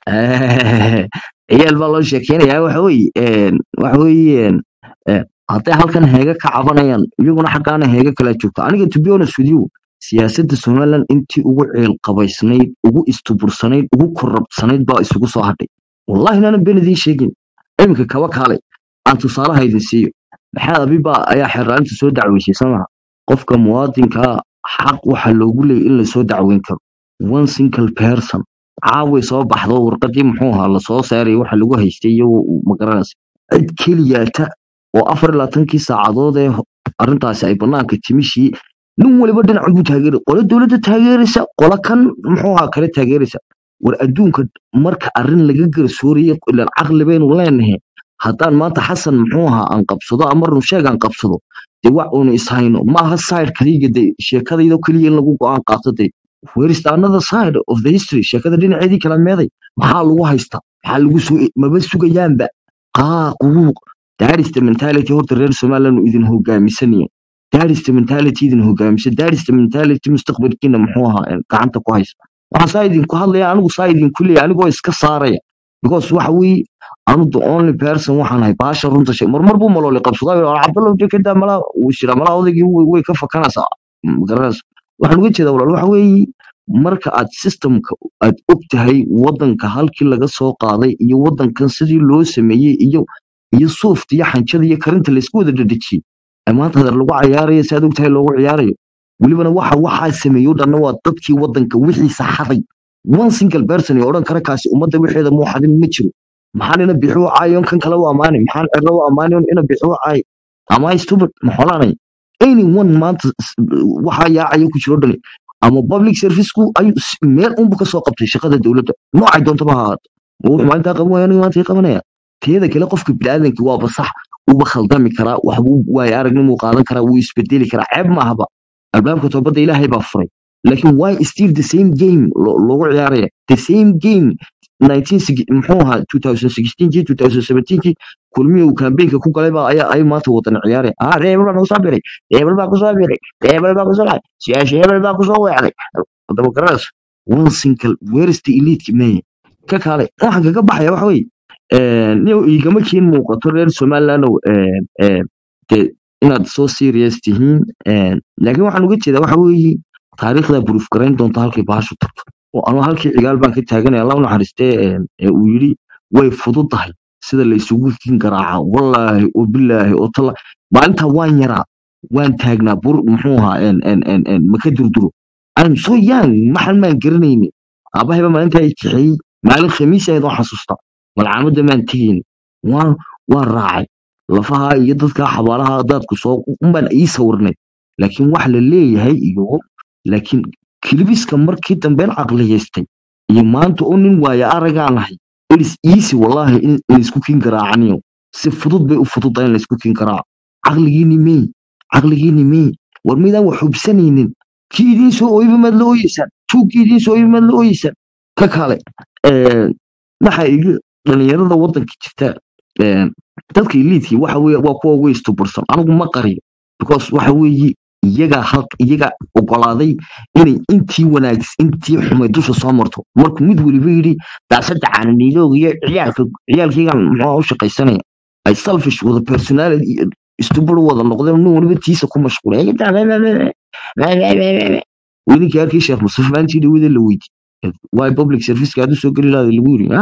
Speaker 3: ciyaal baa loo sheekeynayaa waxa weeye een, waxa weeye een, een, hadday halkan heega ka cabanayaan iyaguna xaggaana heega kala joogto aniga to be honest with you siyaasadda somaliland intii ugu ciilqabaysnayd ugu istubursanayd ugu korrabsanayd baa isugu soo hadhay wallahi naanan been idiin sheegin iminka kaba kaale aan tusaalaha idin siiyo maxamed abiba ayaa xeeraarinta soo dacweysay samaha qofka muwaadinkaa xaq waxa loogu leeyay in lasoo dacweyn karo one single person caaway soo baxdo warqadii muxuu ahaa lasoo saaray waxa lagu haystay iyo magaranaysa cid keliyaata oo afar iyo labaatankii saacadood ee ho- arrintaasi ay banaanka timishii nin waliba dhinac buu taageeray qolo dowladda taageeraysa qolo kan muxuu ahaa kale taageeraysa war adduunka marka arrin laga garsoorayo ilaan caqli baynu leenahay haddaan maanta xasan muxuu ahaa aan qabsado ama runsheeg aan qabsado dee wax uunu ishayno ma aha side kaliya de sheekadaydo keliya in lagu go-aan qaato de where is the another side of the history sheekada dhinaceedii kala meeday maxaa lagu haystaa maxaa lagu soo maba sugayaanba haa qubuuq that is the mentality horta reer somaliland uu idin hogaamisanaya that is the mentality idin hogaamisa that is the mentality mustaqbalkiina muxuu ahaa ee gacanta ku haysta waxaan saa idinku hadlaya anigu saa idinku leeyahay anigoo iska saaraya because waxa weeye anu the only person waxaan ahay baasha runta shay marmar buu malooli qabsadaa yidhi, cabdallow jekada malaa wuu shiraa malaa odaygii way way ka fakanaysaa magaranaysa waxaan uga jeedaa walaal waxa weeye marka aad systemka aad og tahay wadanka halkii laga soo qaaday iyo wadankan sidii loo sameeyey iyo iyo suufta iyo xanjada iyo karinta laysku wada dhadhejiyey ee maanta hadar lagu cayaarayo si aad og tahay loogu ciyaarayo welibana waxa waxaa sameeyo dhanna waa dadkii wadanka wixiisa xaday one single person ee odhan kara kaasi ummadda wixeeda muu xadin ma jiro maxaan ina bixi u caayon kan kale u ammaanay maxaan cirro u ammaanayon ina bixi u caayo am I stupid ma xolanay anyone maanta s- waxaa yaacaya ku jiro dhani ama public serviceku ayuu s- meel unbu kasoo qabtay shaqada dowladda noocay doontaba ha ahaato ma wuxuu maalintaa qaban waaya aniga maanta ii qabanaya teeda kale qofka biniaadanki waaba sax uba khaldami karaa waxbuu waayo aragnimuu qaadan karaa wuu isbedeli karaa ceeb maahaba albaabka toobadda ilaahay baa furay laakiin why still the same game lo- loogu ciyaaraya the same game 19 muxuu ahaa 2016kii 2017kii kulmihii uu kambeynka ku galay baa ayaa ay maanta wadan ciyaaraya ah reebel baa kusoo biray reebel baa kusoo biray reebel baa kusoo dhacay siyaasha hebel baa kusoo weecday hadaba garanaysa one single where is the elite man ka kale waxaan kaga baxaya waxa weye niyow igama kiin muuqato reer somalilandow de inaad soo serious tihiin een, laakiin waxaan uga jeedaa waxa weeye taariikhda proof garayn doonta halkay bahashu tagto oo anu halkii cigaal baan ka taaganaya allah u naxariistee een, ee uu yidhi way fududahay sida la isugu kin garaaca wallaahi oo bilaahi oo tala maalintaa waan yaraa waan taagnaa bur muxuu ahaa een, een, een, een, maka durduro I'm so young maxan maan garanayni aabahayba maalintaa i kaxeeyey maalin khamiis ahayd waan xasuustaa malcaamadda maan tegayni waan waan raacay lafaha iyo dadka xabaalaha daadku soo unbaan ii sawirnay laakiin wax la leeyahay iyo laakiin kilibiska markii dambeen caqliyaystay iyo maanta oo nin waaya aragaan ahay ilis iisi wallaahi in in laysku kin garaacaniyo si fudud bay u fududahay in laysku kin garaaco caqligiini mey caqligiini mey war midaan wax hubsanaynin kii idiin soo ooyiba maad la ooyeysaan tuugkii idiin soo ooyiba maad la ooyeysaan ka kale een, waxa iga dhalinyarada wadanka jirta een, dadka eliidkii waxa weye waa kuwa ugu istubursan anigu ma qariyo because waxa weeye iyagaa halk iyagaa ogolaaday inay intii wanaags intii xumay dusha soo marto markuu mid weliba yidhi daasada caananiilooga iyo ciyaalka ciyaalkaygan muxuu u shaqaysanaya ay selfish wada personality iyo istubur wada noqdeen nin weliba tiisa ku mashquulay welinkii arkii sheekh mustafa maalintii dhawada la weydi waay public serviceka aad u soo geli lahayd lagu yiri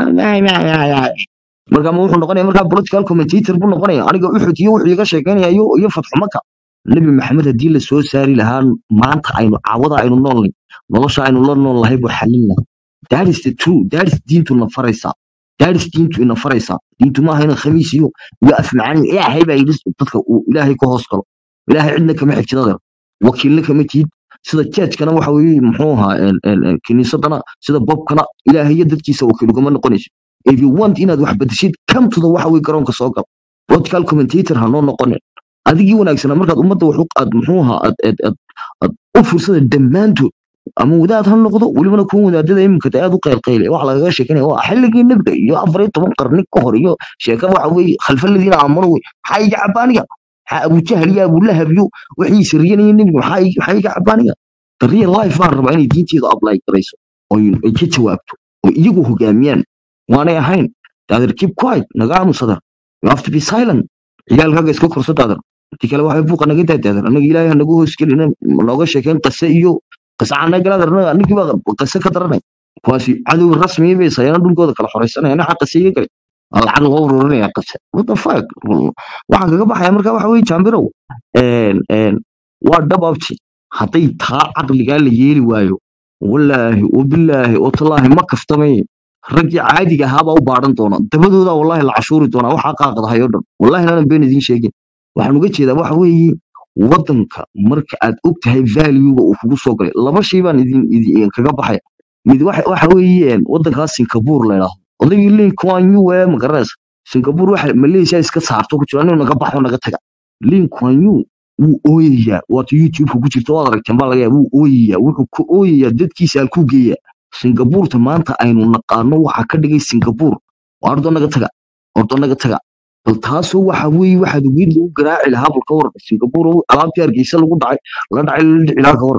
Speaker 3: marka ma wuxuu noqonaya markaa political commentator buu noqonaya aniga uxud iyo wuxuu iga sheekeynaya iyo iyo fatxumaka nebi maxamed haddii la soo saari lahaa maanta aynu caawada aynu noolnay nolosha aynu la nool lahay buu xalin lahaa that is the true that is diintu na faraysaa that is diintu ina faraysaa diintu maaha ina khamiis iyo iyo afmacaan ilaahay baa yidhi dadka uu ilaahay ka hoos galo ilaahay cidna kama xigtidada wakiilna kama tihid sida jeejkana waxa weeye muxuu ahaa een, een, een, kiniisadana sida bobkana ilaahay iyo dadkiisa wakiil ugama noqonayso if you want inaad wax bedeshid come to the waxa weye garoonka soo gal political commentator ha noo noqonin adigii wanaagsanaa markaad ummadda wax u aad muxuu ahaa aad aad aad aad u fursada dhammaantood ama wadaad ha noqdo welibana kuwa wadaadada iminka de aad u qaylqayle waxa lagaga sheekanaya waa xilligii nebiga iyo afar iyo toban qarni ka hor iyo sheeka waxa weeye khalfaladiina aamano wey maxaa iga cabaaniga maxaa abujahal iyo abulahab iyo wixii siriyanaya nebiga maxaa ig- maxaa iga cabaaniga the real life baan rabaa inay diinteeda apply garayso oo ay ka jawaabto oo iyagu hogaamiyaan waanay ahayn daadar keep quiet naga aamusadar you have to be silent ciyaalkaaga iska korso daadar intii kale waxay buuqa naga daa daadar anaga ilaahay ha nagu hoosgelina nooga sheekeen qase iyo qase canagalaadar anigii baa qase ka daranay kuwaasi cadow rasmi bay sayana dhulkooda kala xoreysanaya naxa qase iga galay Waa lacag loo ururinaya qase what the fuck waxaan kaga baxaya marka waxa weye jambirow een een waa dhab abti hadday taa caqligaa la yeeli waayo wallaahi wabilaahi watallaahi ma kaftamay raggii caadiga ahaabaa u baadhan doona dabadooda wallahi la cashuuri doonaa waxaa qaaqdahay oo dhan wallahi naanan been idiin sheegin waxaan uga jeedaa waxa weeye wadanka marka aad og tahay valuega uu kugu soo galay laba shay baan idin idin kaga baxaya mid waxa waxa weeye wadankaas singapore la yidhaahdo odaygii lin kuan yu ee magaranaysa singapore waxa malaysia iska saarto ku jira inuu naga baxo naga taga lin kuan yu wuu ooyayaa waata youtube-ka ku jirta waad aragteen baa laga yaaba wuu ooyayaa wuxuu ku ooyayaa dadkiisa halkuu geeyaa singabuurta maanta aynu naqaano waxaa ka dhigay singapore waa ordo naga taga ordo naga taga bal taasoo waxa weeye waxaad weyn lagu garaaci lahaa bal ka waran singapore oo alaabtii hargeysa lagu dhacay la dhacay la dhici lahaa ka waran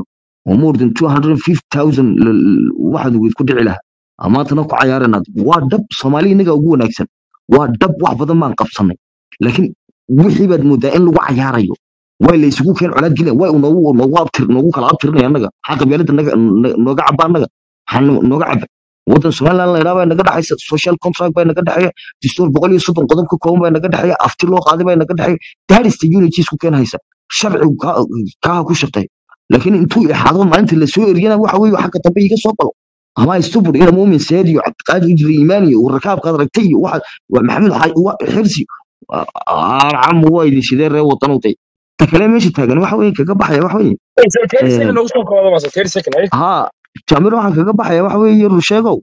Speaker 3: oo more than two hundred and fifty thousand waxaad weyd ku dhici lahaa maantana ku cayaaranaad waa dhab soomaali inaga ugu wanaagsan waa dhab wax badan baan qabsanay laakiin wixii baad moodaa in lagu cayaarayo way la isugu keen colaad gelin way noogu noogu abtir noogu kala abtirinaya annaga maxaa qabyaalada naga na- nooga caba annaga maxaa no- nooga caba waddan somaliland la yidhaha baa naga dhexaysa social contract baa naga dhexeeya dastuur boqol iyo soddon qodob ka kooban baa naga dhexeeya afti loo qaaday baa naga dhexeeya daarista unity isku keen haysa sharcigu kaa kaaha ku shaqeeya laakiin intuu ixaado maalinta lasoo eriyana waxa weeye xagga dambe iga soo galo ama istubur ina muumin seed iyo cabdiqaadir ijri iimaan iyo rakaabkaad aragtay iyo waxa waa maxamed xaaj waa xirsi arcamu waa idin shidee ree wadanu day ta kale meesha taagan waxa weeye kaga baxaya waxa weeye
Speaker 2: thirty second noogu soo koodo mase thirty second ay
Speaker 3: haa jaamir waxaan kaga baxaya waxa weeye rusheegow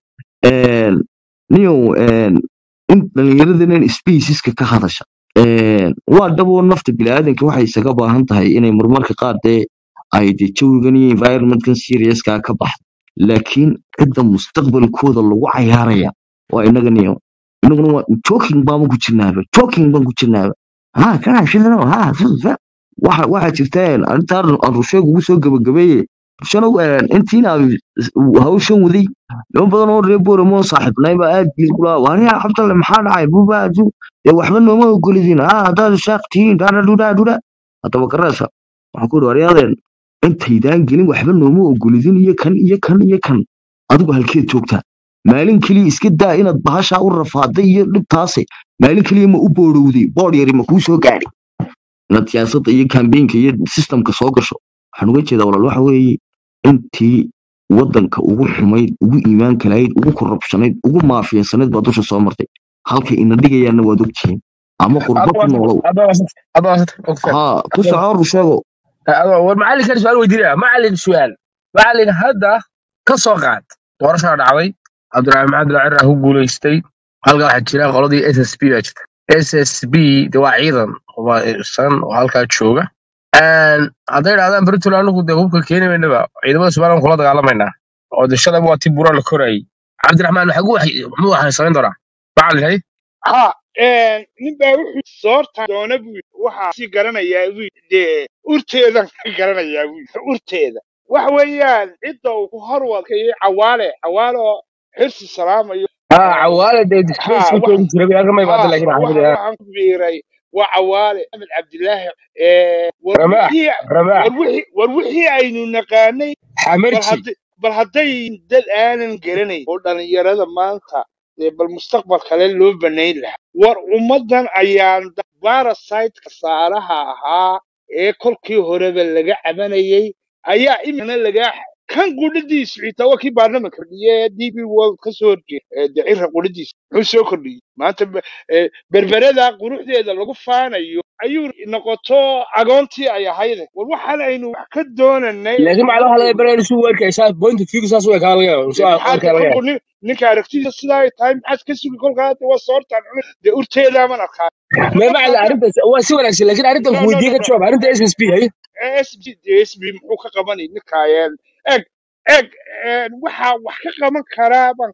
Speaker 3: niyow in dhallinyaradan spaceska ka hadasha Een, waa dhabo nafta biniaadanka waxay isaga baahan tahay inay marmarka qaar dee ay de jawigan iyo environmentkan seriouska ka baxdo laakiin cidda mustaqbalkooda lagu cayaaraya waa inaga niyo inaguna waa joking baan ku jirnaaba joking baan ku jirnaaba ha kana shidano ha ha waxa waxaa jirta arrintaan aan rusheeg ugu soo gabagabeeye rushanow intiina hawshan waday niman badan oo reer booramo saaxiibnay baa aad bil kula waaniya cabdalle maxaa dhacay bubaaju dee waxba nooma ogolidin ha haddaad shaaq tihiin dhaadhadhudaa dhuda haddaba garaasa waxaan ku ihi waryaadeen intaydaan gelin waxba nooma ogolidin iyo kan iyo kan iyo kan adigu halkeed joogtaa maalin keliya iska daa inaad bahashaa u rafaaday iyo dhibtaase maalin keliya ma u boorowday boodh yari ma kuu soo gaadhay inaad siyaasadda iyo kambeynka iyo sistamka soo gasho waxaan uga jeedaa walaal waxa weeye intii waddanka ugu xumayd ugu iimaanka lahayd ugu korrubshanayd ugu maafiyansanayd baa dusha soo martay halkay ina dhigayaanna waad ogtihiin ama qurbo
Speaker 2: hadda
Speaker 3: ku
Speaker 2: waa
Speaker 3: noolow
Speaker 2: hadda waa hadda waa okay
Speaker 3: haa ku soco rusheego
Speaker 2: war macallin kan su'aal weydiinaya macallin su'aal macallin hadda ka soo qaad doorashaa dhacday cabdiraxmaan maxamed lacira ku guuleystay halkaa waxaa jira qoladii s s b baa jirta s s b de waa ciidan san oo halkaa jooga Een, hadday idhahdaan britol anigu dee hubka keeni maynaba ciidamada somaliland kula dagaalamaynaa oo de shalay waa ti buura la korayay cabdiraxmaan maxagu muxuu waxay samayn doonaa macallin hay
Speaker 1: ha nin baa wuxuu soorta doona buu yidhi. waxaa si garanayaa buu yidhi. dee urteedan ka garanayaa buu yidhi. urteeda waxa weeyaan cidda uu ku horwadkayay cawaale cawaale oo xirsi salaamayo
Speaker 2: ها
Speaker 1: eh,
Speaker 2: عوالة دي
Speaker 1: ha
Speaker 2: ديسبيس
Speaker 1: waxa
Speaker 2: كنت تقول لك ما يبغى
Speaker 1: ha
Speaker 2: لكن
Speaker 1: waxa
Speaker 2: حبيبي
Speaker 1: waxaan ku biiray waa cawaale axmed cabdilaahi eh, war
Speaker 2: رماح
Speaker 1: wixii
Speaker 2: رماح
Speaker 1: war wixii war wixii aynu naqaanay bal
Speaker 2: حمرتي
Speaker 1: hadday bal hadday dad aanan garanayn oo dhalinyarada maanta dee bal mustaqbal kale loo banayn lahaa war ummaddan ayaan barasiteka saaraha ahaa ee kolkii horeba laga cabanayay ayaa imikana lagaa kan qudhadiisu xitaa waa kii baarlamanka fadhiye d b world ka soo horjeeda dacira qudhadiisa muxuu soo kordhiyey maanta be- eh, berberada quruxdeeda lagu faanayo ayuu noqoto agoontii ay ahayde war waxaan aynu wax ka doonanay
Speaker 2: لكن مع الواحد
Speaker 1: ummaddu
Speaker 2: يبغى يسوي ورك إيش بوينت فيك ساس ورك هذا
Speaker 1: dee
Speaker 2: سواء
Speaker 1: maxaad
Speaker 2: ورك
Speaker 1: ka
Speaker 2: هذا
Speaker 1: kolku nin ninka aragtida sidaa ay tahay maxaad ka sugi kolka hadda waa soortaan cunay dee urteedaaman arkaa
Speaker 2: ما
Speaker 1: marka
Speaker 2: مع
Speaker 1: hadda
Speaker 2: عرفت هو سوى لك لكن عرفت
Speaker 1: no no
Speaker 2: كودي
Speaker 1: no no
Speaker 2: كتشوف عرفت ايش اس بي هي
Speaker 1: sb dee sb muxuu ka qabanay ninkaayeen eg eg een, waxa wax ka qaban karaa ban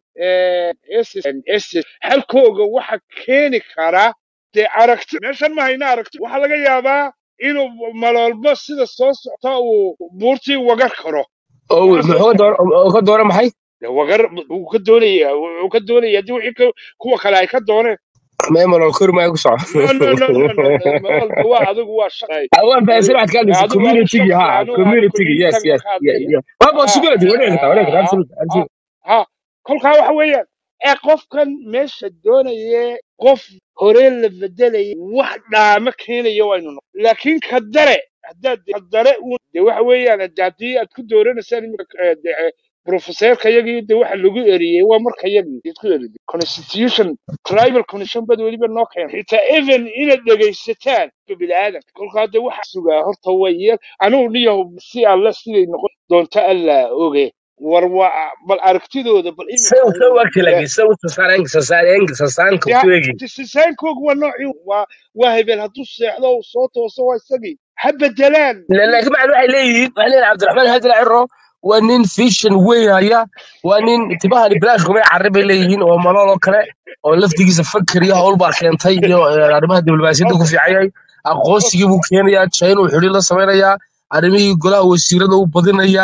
Speaker 1: ss halkooga waxa keeni karaa dee aragti meeshan ma hayna aragti waxaa laga yaabaa inuu maloolbo sida soo socta uu buurtii wagar karo
Speaker 2: او
Speaker 1: waxa soo
Speaker 2: هو
Speaker 1: socda
Speaker 2: دور هو دور محي
Speaker 1: dee wagar wuu ka doonaya wuu ka doonaya haddii wixii ka- kuwa kale ay ka dooneen
Speaker 2: ما يمر الكور ما يقصع
Speaker 1: no no no no no no maloolba waa adigu waa shaqay
Speaker 2: اوان فاسر واحد كان
Speaker 1: adigu adigu
Speaker 2: كوميونتي
Speaker 1: shaksi
Speaker 2: ها
Speaker 1: anu anu
Speaker 2: كوميونتي يس
Speaker 1: communitygan
Speaker 2: يس
Speaker 1: ka hadlaya
Speaker 2: ما بقى
Speaker 1: ha
Speaker 2: سيبلتي وريك وريك
Speaker 1: ha
Speaker 2: عرفت
Speaker 1: ha ha kolkaa waxa weeyaan ee qofkan meesha doonaya qof hore la bedelaya wax dhaama keenaya waynu noqon laakiin ka dare haddaad ka dare uun de waxa weeyaan hade haddii aad ku dooranaysaan iminka eh, de eh, professorka yagii de waxa lagu eriyey waa marka yagii aad ku eriday constitution tribal constitution bad weliba noo keena xitaa even inaad dhegaysataan biniaadanka kolkaa de waxa sugaa horta way yeel anigu niyahu si alle siday noqon doonto alla oge war waa bal aragtidooda bal
Speaker 2: سو
Speaker 1: imika
Speaker 2: سو ورك لك سو سسارين سسارين سسارين كوتويجي
Speaker 1: disaynkoogu waa noocii waa waa hebel hadduu seexdo uu soo tooso waa isagii ha bedelaan
Speaker 2: لكن مع الواحد ليه وحنا عبد الرحمن هذا العرو ونين فيشن وين هيا ونين انتباه البلاش قوي عرب ليهين ومالو كلا oo laftigiisa fakar iyo hawl baa keentay iyo eh, arrimaha diblomaasiyadda ku fiicayay aqoonsigii buu keenayaa china uu xidhi la samaynayaa arrimihii golaha wasiirada uu badinayaa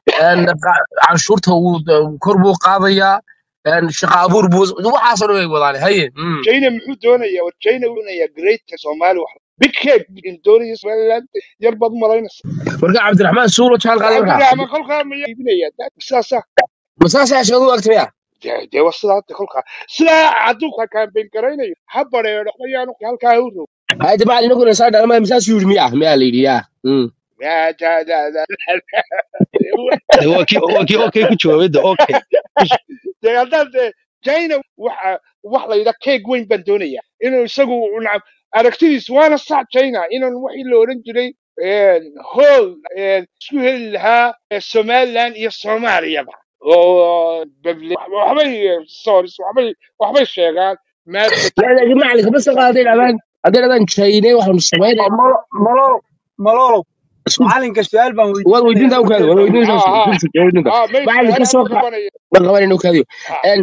Speaker 2: een, qa- canshuurta wuu d- kor buu qaadayaa een, shaqo abuur buu waxaasoo dhan way wadaan haye mm.
Speaker 1: china muxuu doonayaa war china wuxuu doonayaa greater soomaali wax big cake doonaya somaliland yar baad u malaynaysa
Speaker 2: marka cabdiraxmaan suulo jaan qaaday markaa
Speaker 1: cabdiraxmaan kolkaa ma iibinaya sidaasa
Speaker 2: masaasaa sheegadu agtaya
Speaker 1: dee dee waa sidaa hadda kolkaa sidaa hadduu ka campaign garaynayo ha bareero ayaanu halkaa u roog
Speaker 2: hayde macalin inaguna saa dhalmay masaas yidhi miya miyaa la yidhi yaa Mm.
Speaker 1: yaa daa daa daa
Speaker 4: de waa kii waa kii okay ku jawaabay de okay
Speaker 1: dee haddaan dee china waxa wax la yidhaa keeg weyn baan doonaya inuu isagu nacam aragtidiis waana sac china inaan wixii la odhan jiray hool isku heli lahaa eh, somaliland iyo soomaaliyaba oo babli- waxbay eh, stories waxbay waxbay sheegaan maadka
Speaker 2: laakiin macalinka bas hadday dhahdaan hadday dhahdaan chine waxaanu samaynay
Speaker 5: malolo malolo macalinka su-aal baan
Speaker 2: waad weydiintaa u kaadi waad weydiintaa
Speaker 1: ha ha
Speaker 2: weydiinta
Speaker 1: ha may
Speaker 2: macalin ka
Speaker 1: su-aalaha
Speaker 2: soo
Speaker 1: ma
Speaker 2: qa
Speaker 1: qabanaya
Speaker 2: ma qaban inuu kaadiyo
Speaker 1: Ha,
Speaker 2: En-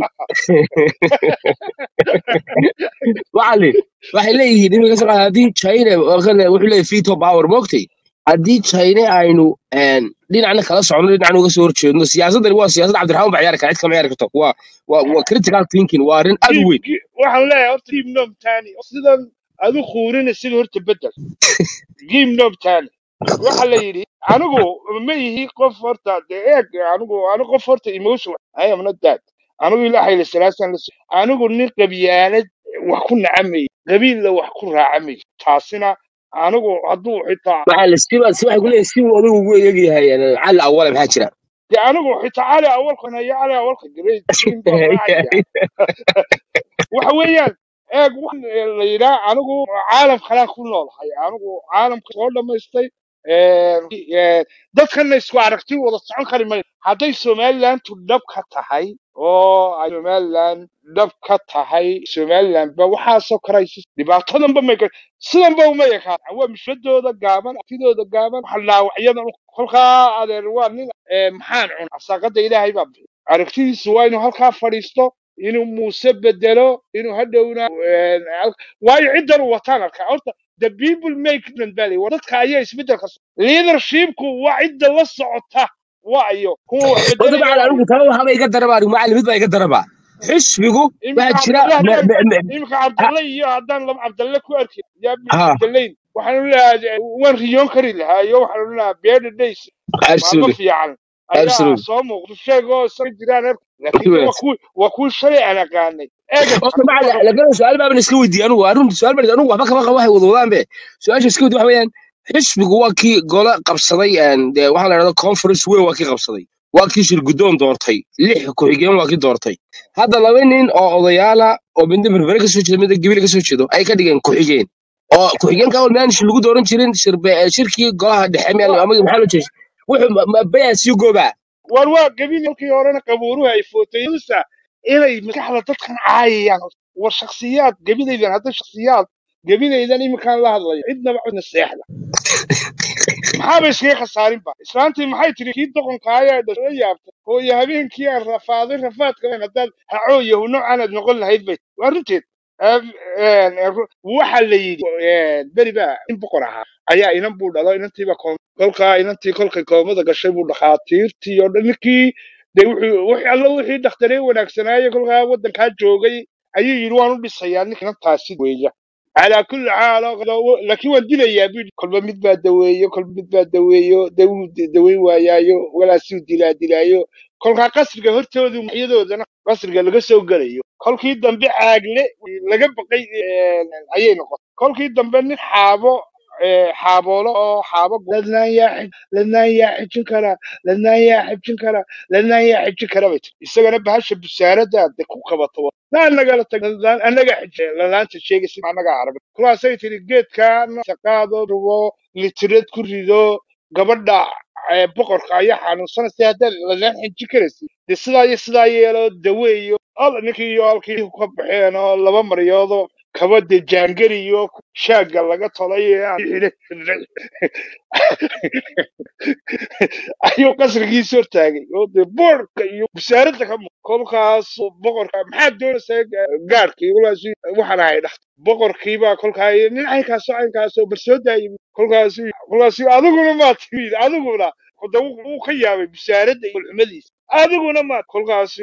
Speaker 2: macalin waxay leeyihiin iminka soo qaada haddii china oo kale wuxuu leeyahay veto power moogtay haddii china aynu een, dhinacna kala socono dhinacna uga soo horjeedno siyaasadani waa siyaasad cabdiraxmaan baa ciyaari kara cid kama ciyaari karto waa waa waa critical thinking waa arrin aad u
Speaker 1: giib
Speaker 2: weyn
Speaker 1: giib- waxaan leeyahay horta giib noom tani sidan adu quurina sida horta bedel giib noom tani waxa la yidhi anigu ma ihi qof horta dee eeg anigu anigu qof horta emotion I am not that anigu ilaahay la salaasan la anigu nin qabyaalad wax ku nacamay qabiilla wax ku raacamay taasina anigu hadduu xitaa
Speaker 2: macalin siba si waxay ku leeyihin si uu adigu ugu eegyahay cali awale maxaa jira
Speaker 1: dee anigu xitaa cali awalkan haya cali awalka great green baan raacaya waxa weeyaan eeg waxaan eh, la yidhaa anigu caalam kalaan ku noolahay anigu caalamka soo dhammaystay Eh, eh, dadkana isku aragti wada socon kari mayo hadday somalilandu dhab ka tahay oo ay somaliland dhab ka tahay somaliland ba waxaasoo karaysa dhibaatadanba may gar sidanba uma ekaan waa mishadooda gaaban artidooda gaaban waxa dhaawacyadan kolkaa adeer waa nin eh, maxaan cun asaaqada ilaahay baa bixiy aragtidiisu waa inuu halkaa fadhiisto inuu muuse bedelo inuu hadhowna eh, hal- waayo ciddan uu wataan arkaa horta the people make them valley war dadka ayaa isbedelka so- leadershipku waa cidda la socota waayo kuwa wax
Speaker 2: horta
Speaker 1: bedelaya
Speaker 2: macalin
Speaker 1: waayo
Speaker 2: anigu taba waxaba iga daraba anigu macalin mid baa iga daraba xisbigu
Speaker 1: iminka
Speaker 2: waxaa jira
Speaker 1: cabdalle
Speaker 2: me-
Speaker 1: haddaan
Speaker 2: me- me-
Speaker 1: iminka
Speaker 2: ha
Speaker 1: cabdalle iyo haddaan laba cabdalle ku arki yaa
Speaker 2: ha,
Speaker 1: bedelayn waxaan leeyahay waan riyoon kari lahaa iyo waxaan leeyahay bearded days maalmo
Speaker 2: absolutely
Speaker 1: fiican ayaa
Speaker 2: absolutely
Speaker 1: soo muuqda sheegoo isaga jiraan arki laakiin de waa kuwi waa kuwii shalay aan aqaanay eega
Speaker 2: horta
Speaker 1: hadduu
Speaker 2: macalin
Speaker 1: rabo
Speaker 2: lagana su-aal baaban iska weydiiyey anigu arun su-aal baan anigu waxba kama qabo waxay wada wadaan be su-aasha iska weydiiy waxa weeyaan xisbigu waa kii gole qabsaday een, dee waxaa la dhahda conference weyn waa kii qabsaday waa kii shir guddoon doortay lix ku-xigeen waa kii doortay hadda laba nin oo odayaala oo midna berbere kasoo jeeda midna gebile kasoo jeedo ay ka dhigeen ku-xigeen oo ku-xigeenka awal miyaan shir lagu dooran jirin shirbe shirkii golaha dhexe miyaan
Speaker 1: waa
Speaker 2: ama maxaa loo jeeday wuxuu bayaa sii goobaa
Speaker 1: war waa gebin halkii horena qabuuruhu ay footayusa inay maskaxda dadkan caayayaan war shaksiyaad gebinaydan hadda shaksiyaad gebinaydan iminkaan la hadlayo cidnaba cidna seexda maxaaba iskaga khasaarinba islaantii maxay tiri kii doqonka ayaa dhashay yaabtay hooyo habeenkii aan rafaaday rafaadka weyn haddaad hacooyahu noocan aad noqon lahayd bay waa runteed Em, em, ru- waxa la yidhi em, beri baa in boqor ahaa ayaa inan buu dhalo inantiiba kolkaa inantii kolkay koomada gashay buu dhakhaatiirtii oo dhan ninkii de wuxuu wixii alla wixii dhakhtaree wanaagsanaaye kolkaa waddankaa joogay ayuu yidhi waan u dhisayaa ninka inantaasi weeya calaa kulli xaal oo- laakiin waan dilayaa buu yidhi kolba mid baa daweeyo kolba mid baa daweeyo dawuu daweyn waayaayo walaasuu dilaa dilaayo kolkaa qasriga hortoodu maxyadoodana qasriga laga soo gelayo kolkii dambe caagle laga baqay eh, ayay noqotay kolkii dambe nin xaabo eh, xaaboolo oo xaabo ladnaan yaa xij ladnaan yaa xijin kara ladnaan yaa xijin kara ladnaan yaa xijin kara bay tiri isagana bahasha busaarada de ku qabato naa nagala tag ladnaan anaga xij ladaanta sheegaysa anaga arag kulaasay tiri geedkaana saqaado rubo litirad ku rido gabadha eh, boqorka ayaa xanuunsanaysa haddaad ladnaan xijin karaysa de sidaa iyo sidaa yeelo daweeyo al ninkii iyo halkii ka baxeen oo laba maryoodoo kaba de jaangari iyo shaagga laga tolay ee aan xidhay ayuu qasrigiisa hortaagay oo dee boorka iyo busaaradda ka muuq kolkaas boqorka maxaad doonaysaa gaadhkii kolkaas waxaan ahay dhaxta boqorkiibaa kolkaa nin caynkaasoo caynkaasoo bar soo daayay kolkaas kolkaas adiguna maa timid adiguna hada wuu ka yaabay bisaaradda iyo xumadiisa adiguna ma kolkaasi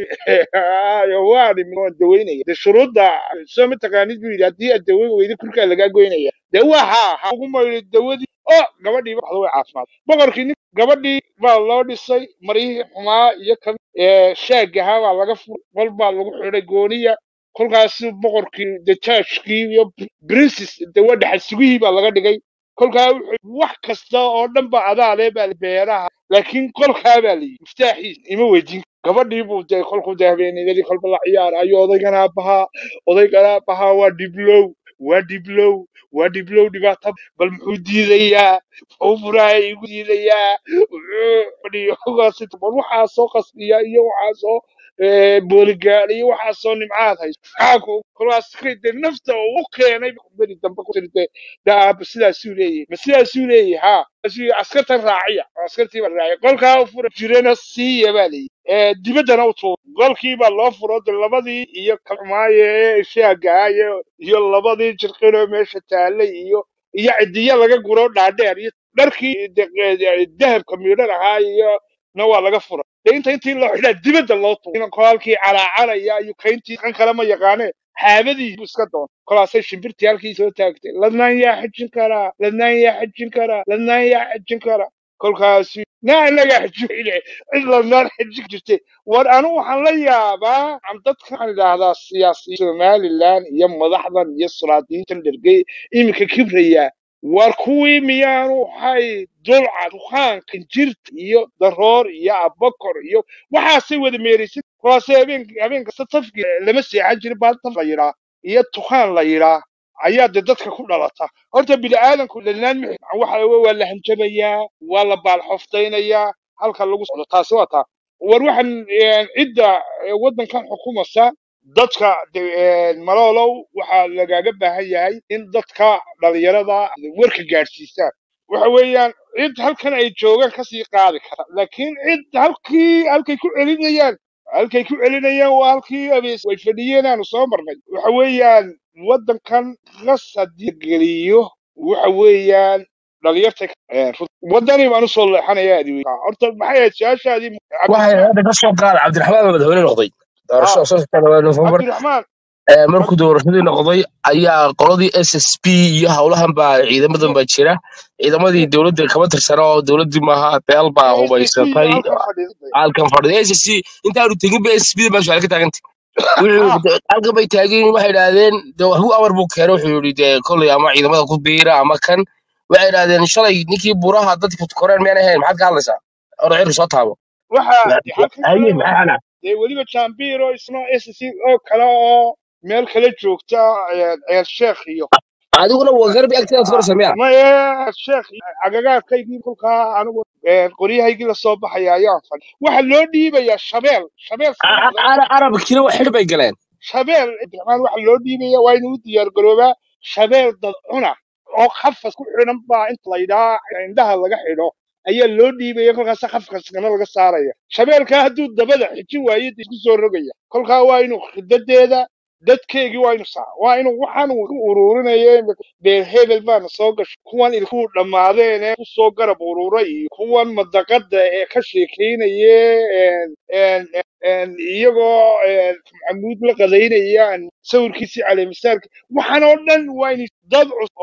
Speaker 1: waani waan daweynaya de shuruudda soo mataqaanid buu yidhi haddii aad daweyn weyda kurkaa lagaa goynaya dee waa haa ha ugu maydo dawadii oo gabadhii waxda way caafimaad boqorkii nin gabadhii baa loo dhisay maryihii xumaa iyo kan ee, shaagahaa baa laga furay qol baa lagu xidhay gooniya kolkaasi boqorkii dejaajkii iyo princes de waa dhaxal sugihii baa laga dhigay kolkaa wuxuu wax kasta oo dhan ba adaale baa beeraha laakiin kolkaa baa layidhi miftaaxiis ima weydiin gabadhii buu dee kolkuu dee habeenadii kolba la ciyaarayo odaygana aabbahaa odaygana aabbahaa waa dhiblow waa dhiblow waa dhiblow dhibaato bal muxuu diidayaa muxuu furaha igu diidayaa muxuu fadhiyo hogaasi bal waxaa soo qasbiya iyo waxaa soo eh, booligaad iyo waxaa soo nimcaad hayso maxaa ku kolkaas de nafta uu u keenay beri dambe ku tiri dee dee aabba sidaasuu leeyahay ma sidaasuu leeyahay haa Sidaasuu- askartan raaciya oo askartii baa raacay qolkaa u fura jirana siiya baa layidhi ee dibaddana u tuur golkii baa loo furo de labadii iyo kalmaaye ee shaagaha iyo iyo labadii jirqinoo meesha taallay iyo iyo cidiya laga guro dhaadheer iyo dharkii de- de- dahabka miidhan ahaa iyo na waa laga fura de inta intii loo xidhaa dibadda loo tuuro inan kolaalkii calaacanaya iyo kayntii kan kale ma yaqaane xaabadii buu iska doon kolaasay shimbirtii halkii soo taagtay ladnaan yaa xajin karaa ladnaan yaa xajin karaa ladnaan yaa xajin karaa kolkaasi naa inagaa xajin cid ladnaan xajin jirtay war anu waxaan la yaabaa am dadka waxaan idhaahdaa siyaasiyiin somalilan iyo madaxdan iyo sulaadiintan dhergey iminka kibraya war kuwii miyaanu hay dulca dukaanka injirta iyo daroor iyo abakor iyo waxaasay wada meeraysan kuwaasay habeen habeen kasta tafki lama seexan jirin baa taf la yidhaa iyo tukaan la yidhaa ayaa de dadka ku dhalata horta bini aadanku dhanaan mixi waxa wey waa la hanjabayaa waa la baalxoftaynayaa halka lagu socdo taasi waa taa war waxaan eh, cidda eh, waddankan xukumasa dadka de- eh, maloolow waxaa lagaaga baahan yahay in dadka dhalinyarada warka gaadhsiisaan waxa weeyaan cid halkan ay joogaan kasii qaadi kara laakiin cid halkii halkay ku celinayaan halkay ku celinayaan waa halkii abees way fadhiyeen aanu soo marnay waxa weeyaan waddankan qas haddii la geliyo waxa weeyaan dhalinyarta eh, rut- waddanii baan usoo leexanaya adiwey horta maxay ahayd su-aashaadii
Speaker 2: waxay
Speaker 1: cabdiraxmaan
Speaker 2: hadda ka soo qaada cabdiraxmaan baa madaxweyne noqday
Speaker 1: ha
Speaker 2: doorashada soo socda nofembar
Speaker 1: cabdiraxmaan
Speaker 2: markuu doorashadii noqday ayaa qoladii s s p iyo howlahan baa ciidamadan baa jira ciidamadii dowladda kama tirsana oo dowladdii maaha beel baa
Speaker 1: s s c
Speaker 2: hubaysatay
Speaker 1: halkan fadhiisatay
Speaker 2: halkan fadhida s s c intaanu tegin ba s s p da baa su-aal ka taagantay
Speaker 1: ha
Speaker 2: wuxuu halkan bay taagan yihiin waxay idhaahdeen de waxbuu amar buu keenay wuxuu yidhi dee kolley ama ciidamada ku biira ama kan waxay idhaahdeen shalay ninkii buraha dadka koreen miyaan ahayn maxaad ka hadlaysaa orda cirka soo taabo
Speaker 1: waxa de halkan
Speaker 2: haye
Speaker 1: kale
Speaker 2: maxay xanaa
Speaker 1: dee weliba jambiro isna s c oo kale oo meel kale joogta eh, ceer sheekh iyo
Speaker 2: adiguna waa garbi agteedaad koraysa miya
Speaker 1: maya sheekh agagaarkaygii kolkaa anigu eh, qoryahaygii lasoo baxaya ayaan fadhi waxa loo dhiibayaa shabeel shabeel sama maqan
Speaker 2: arabkina wax xidh bay galeen
Speaker 1: shabeel cabdiraxmaan waxa loo dhiibaya waa inuu u diyaar garoobaa shabeel dad cuna oo khafas ku xidhan baa inta la yidhaha indhaha laga xidho ayaa loo dhiibaya kolkaas khafkaskana laga saaraya shabeelkaa hadduu dabada xijin waayo dee isku soo rogaya kolkaa waa inuu khidadeeda dadkeegii waa inuu saa waa inuu waxaan uu ku ururinaya beer hebel baana soo gashay kuwan ilkuhu dhammaadeen ee kusoo garab ururay iyo kuwan madaqada ee ka sheekeynaya een, een, een, iyagoo een, maxamuud la qadaynaya sawirkiisii caleemisaarka waxaan oo dhan waa in dad cusub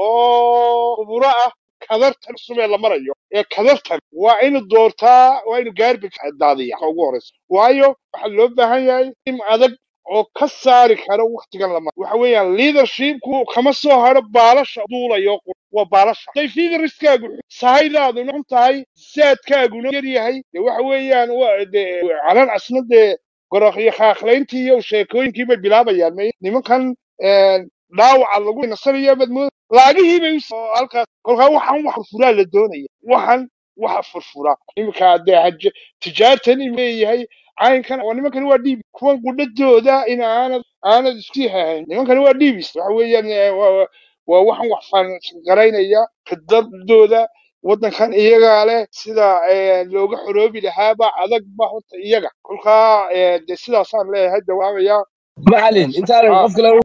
Speaker 1: oo khuburo ah kadartan cusub ee la marayo ee kadartan waa inuu doortaa waa inuu garbage daadiya ka ugu horeysa waayo waxaa loo baahan yahay in adag oo ka saari kara waktigan lama waxa weeyaan leadershipku kama soo haro baalasha duulayo qur- waa baalasha haday fiidariskaagu sahaydaaduna xun tahay saadkaaguna yar yahay de waxa weeyaan waa de calan asna dee gorokyo khaakhlayntii iyo sheekooyinkii bay bilaabayaan may nimankan een, dhaawaca lagu nasanayo madmood laagihii bay usoo halkaas kolkaa waxaan wax furfuraa la doonaya waxaan waxa furfura iminka dee haje tijaartan in leeyahay caynkan waa nimankani waa dhiibi kuwan qudhadooda in aanad aanad isku hahayn nimankani waa dhiibis waxa weeyaan eh, waa waa- waa waxaan wax faangaraynaya khidadooda waddankan iyagaa leh sida eh, looga xoroobi lahaaba adag ba horta iyaga kolkaa eh, dee sidaasaan leeyahay jawaabaya
Speaker 2: macalin intaanan
Speaker 1: ah
Speaker 2: qof kale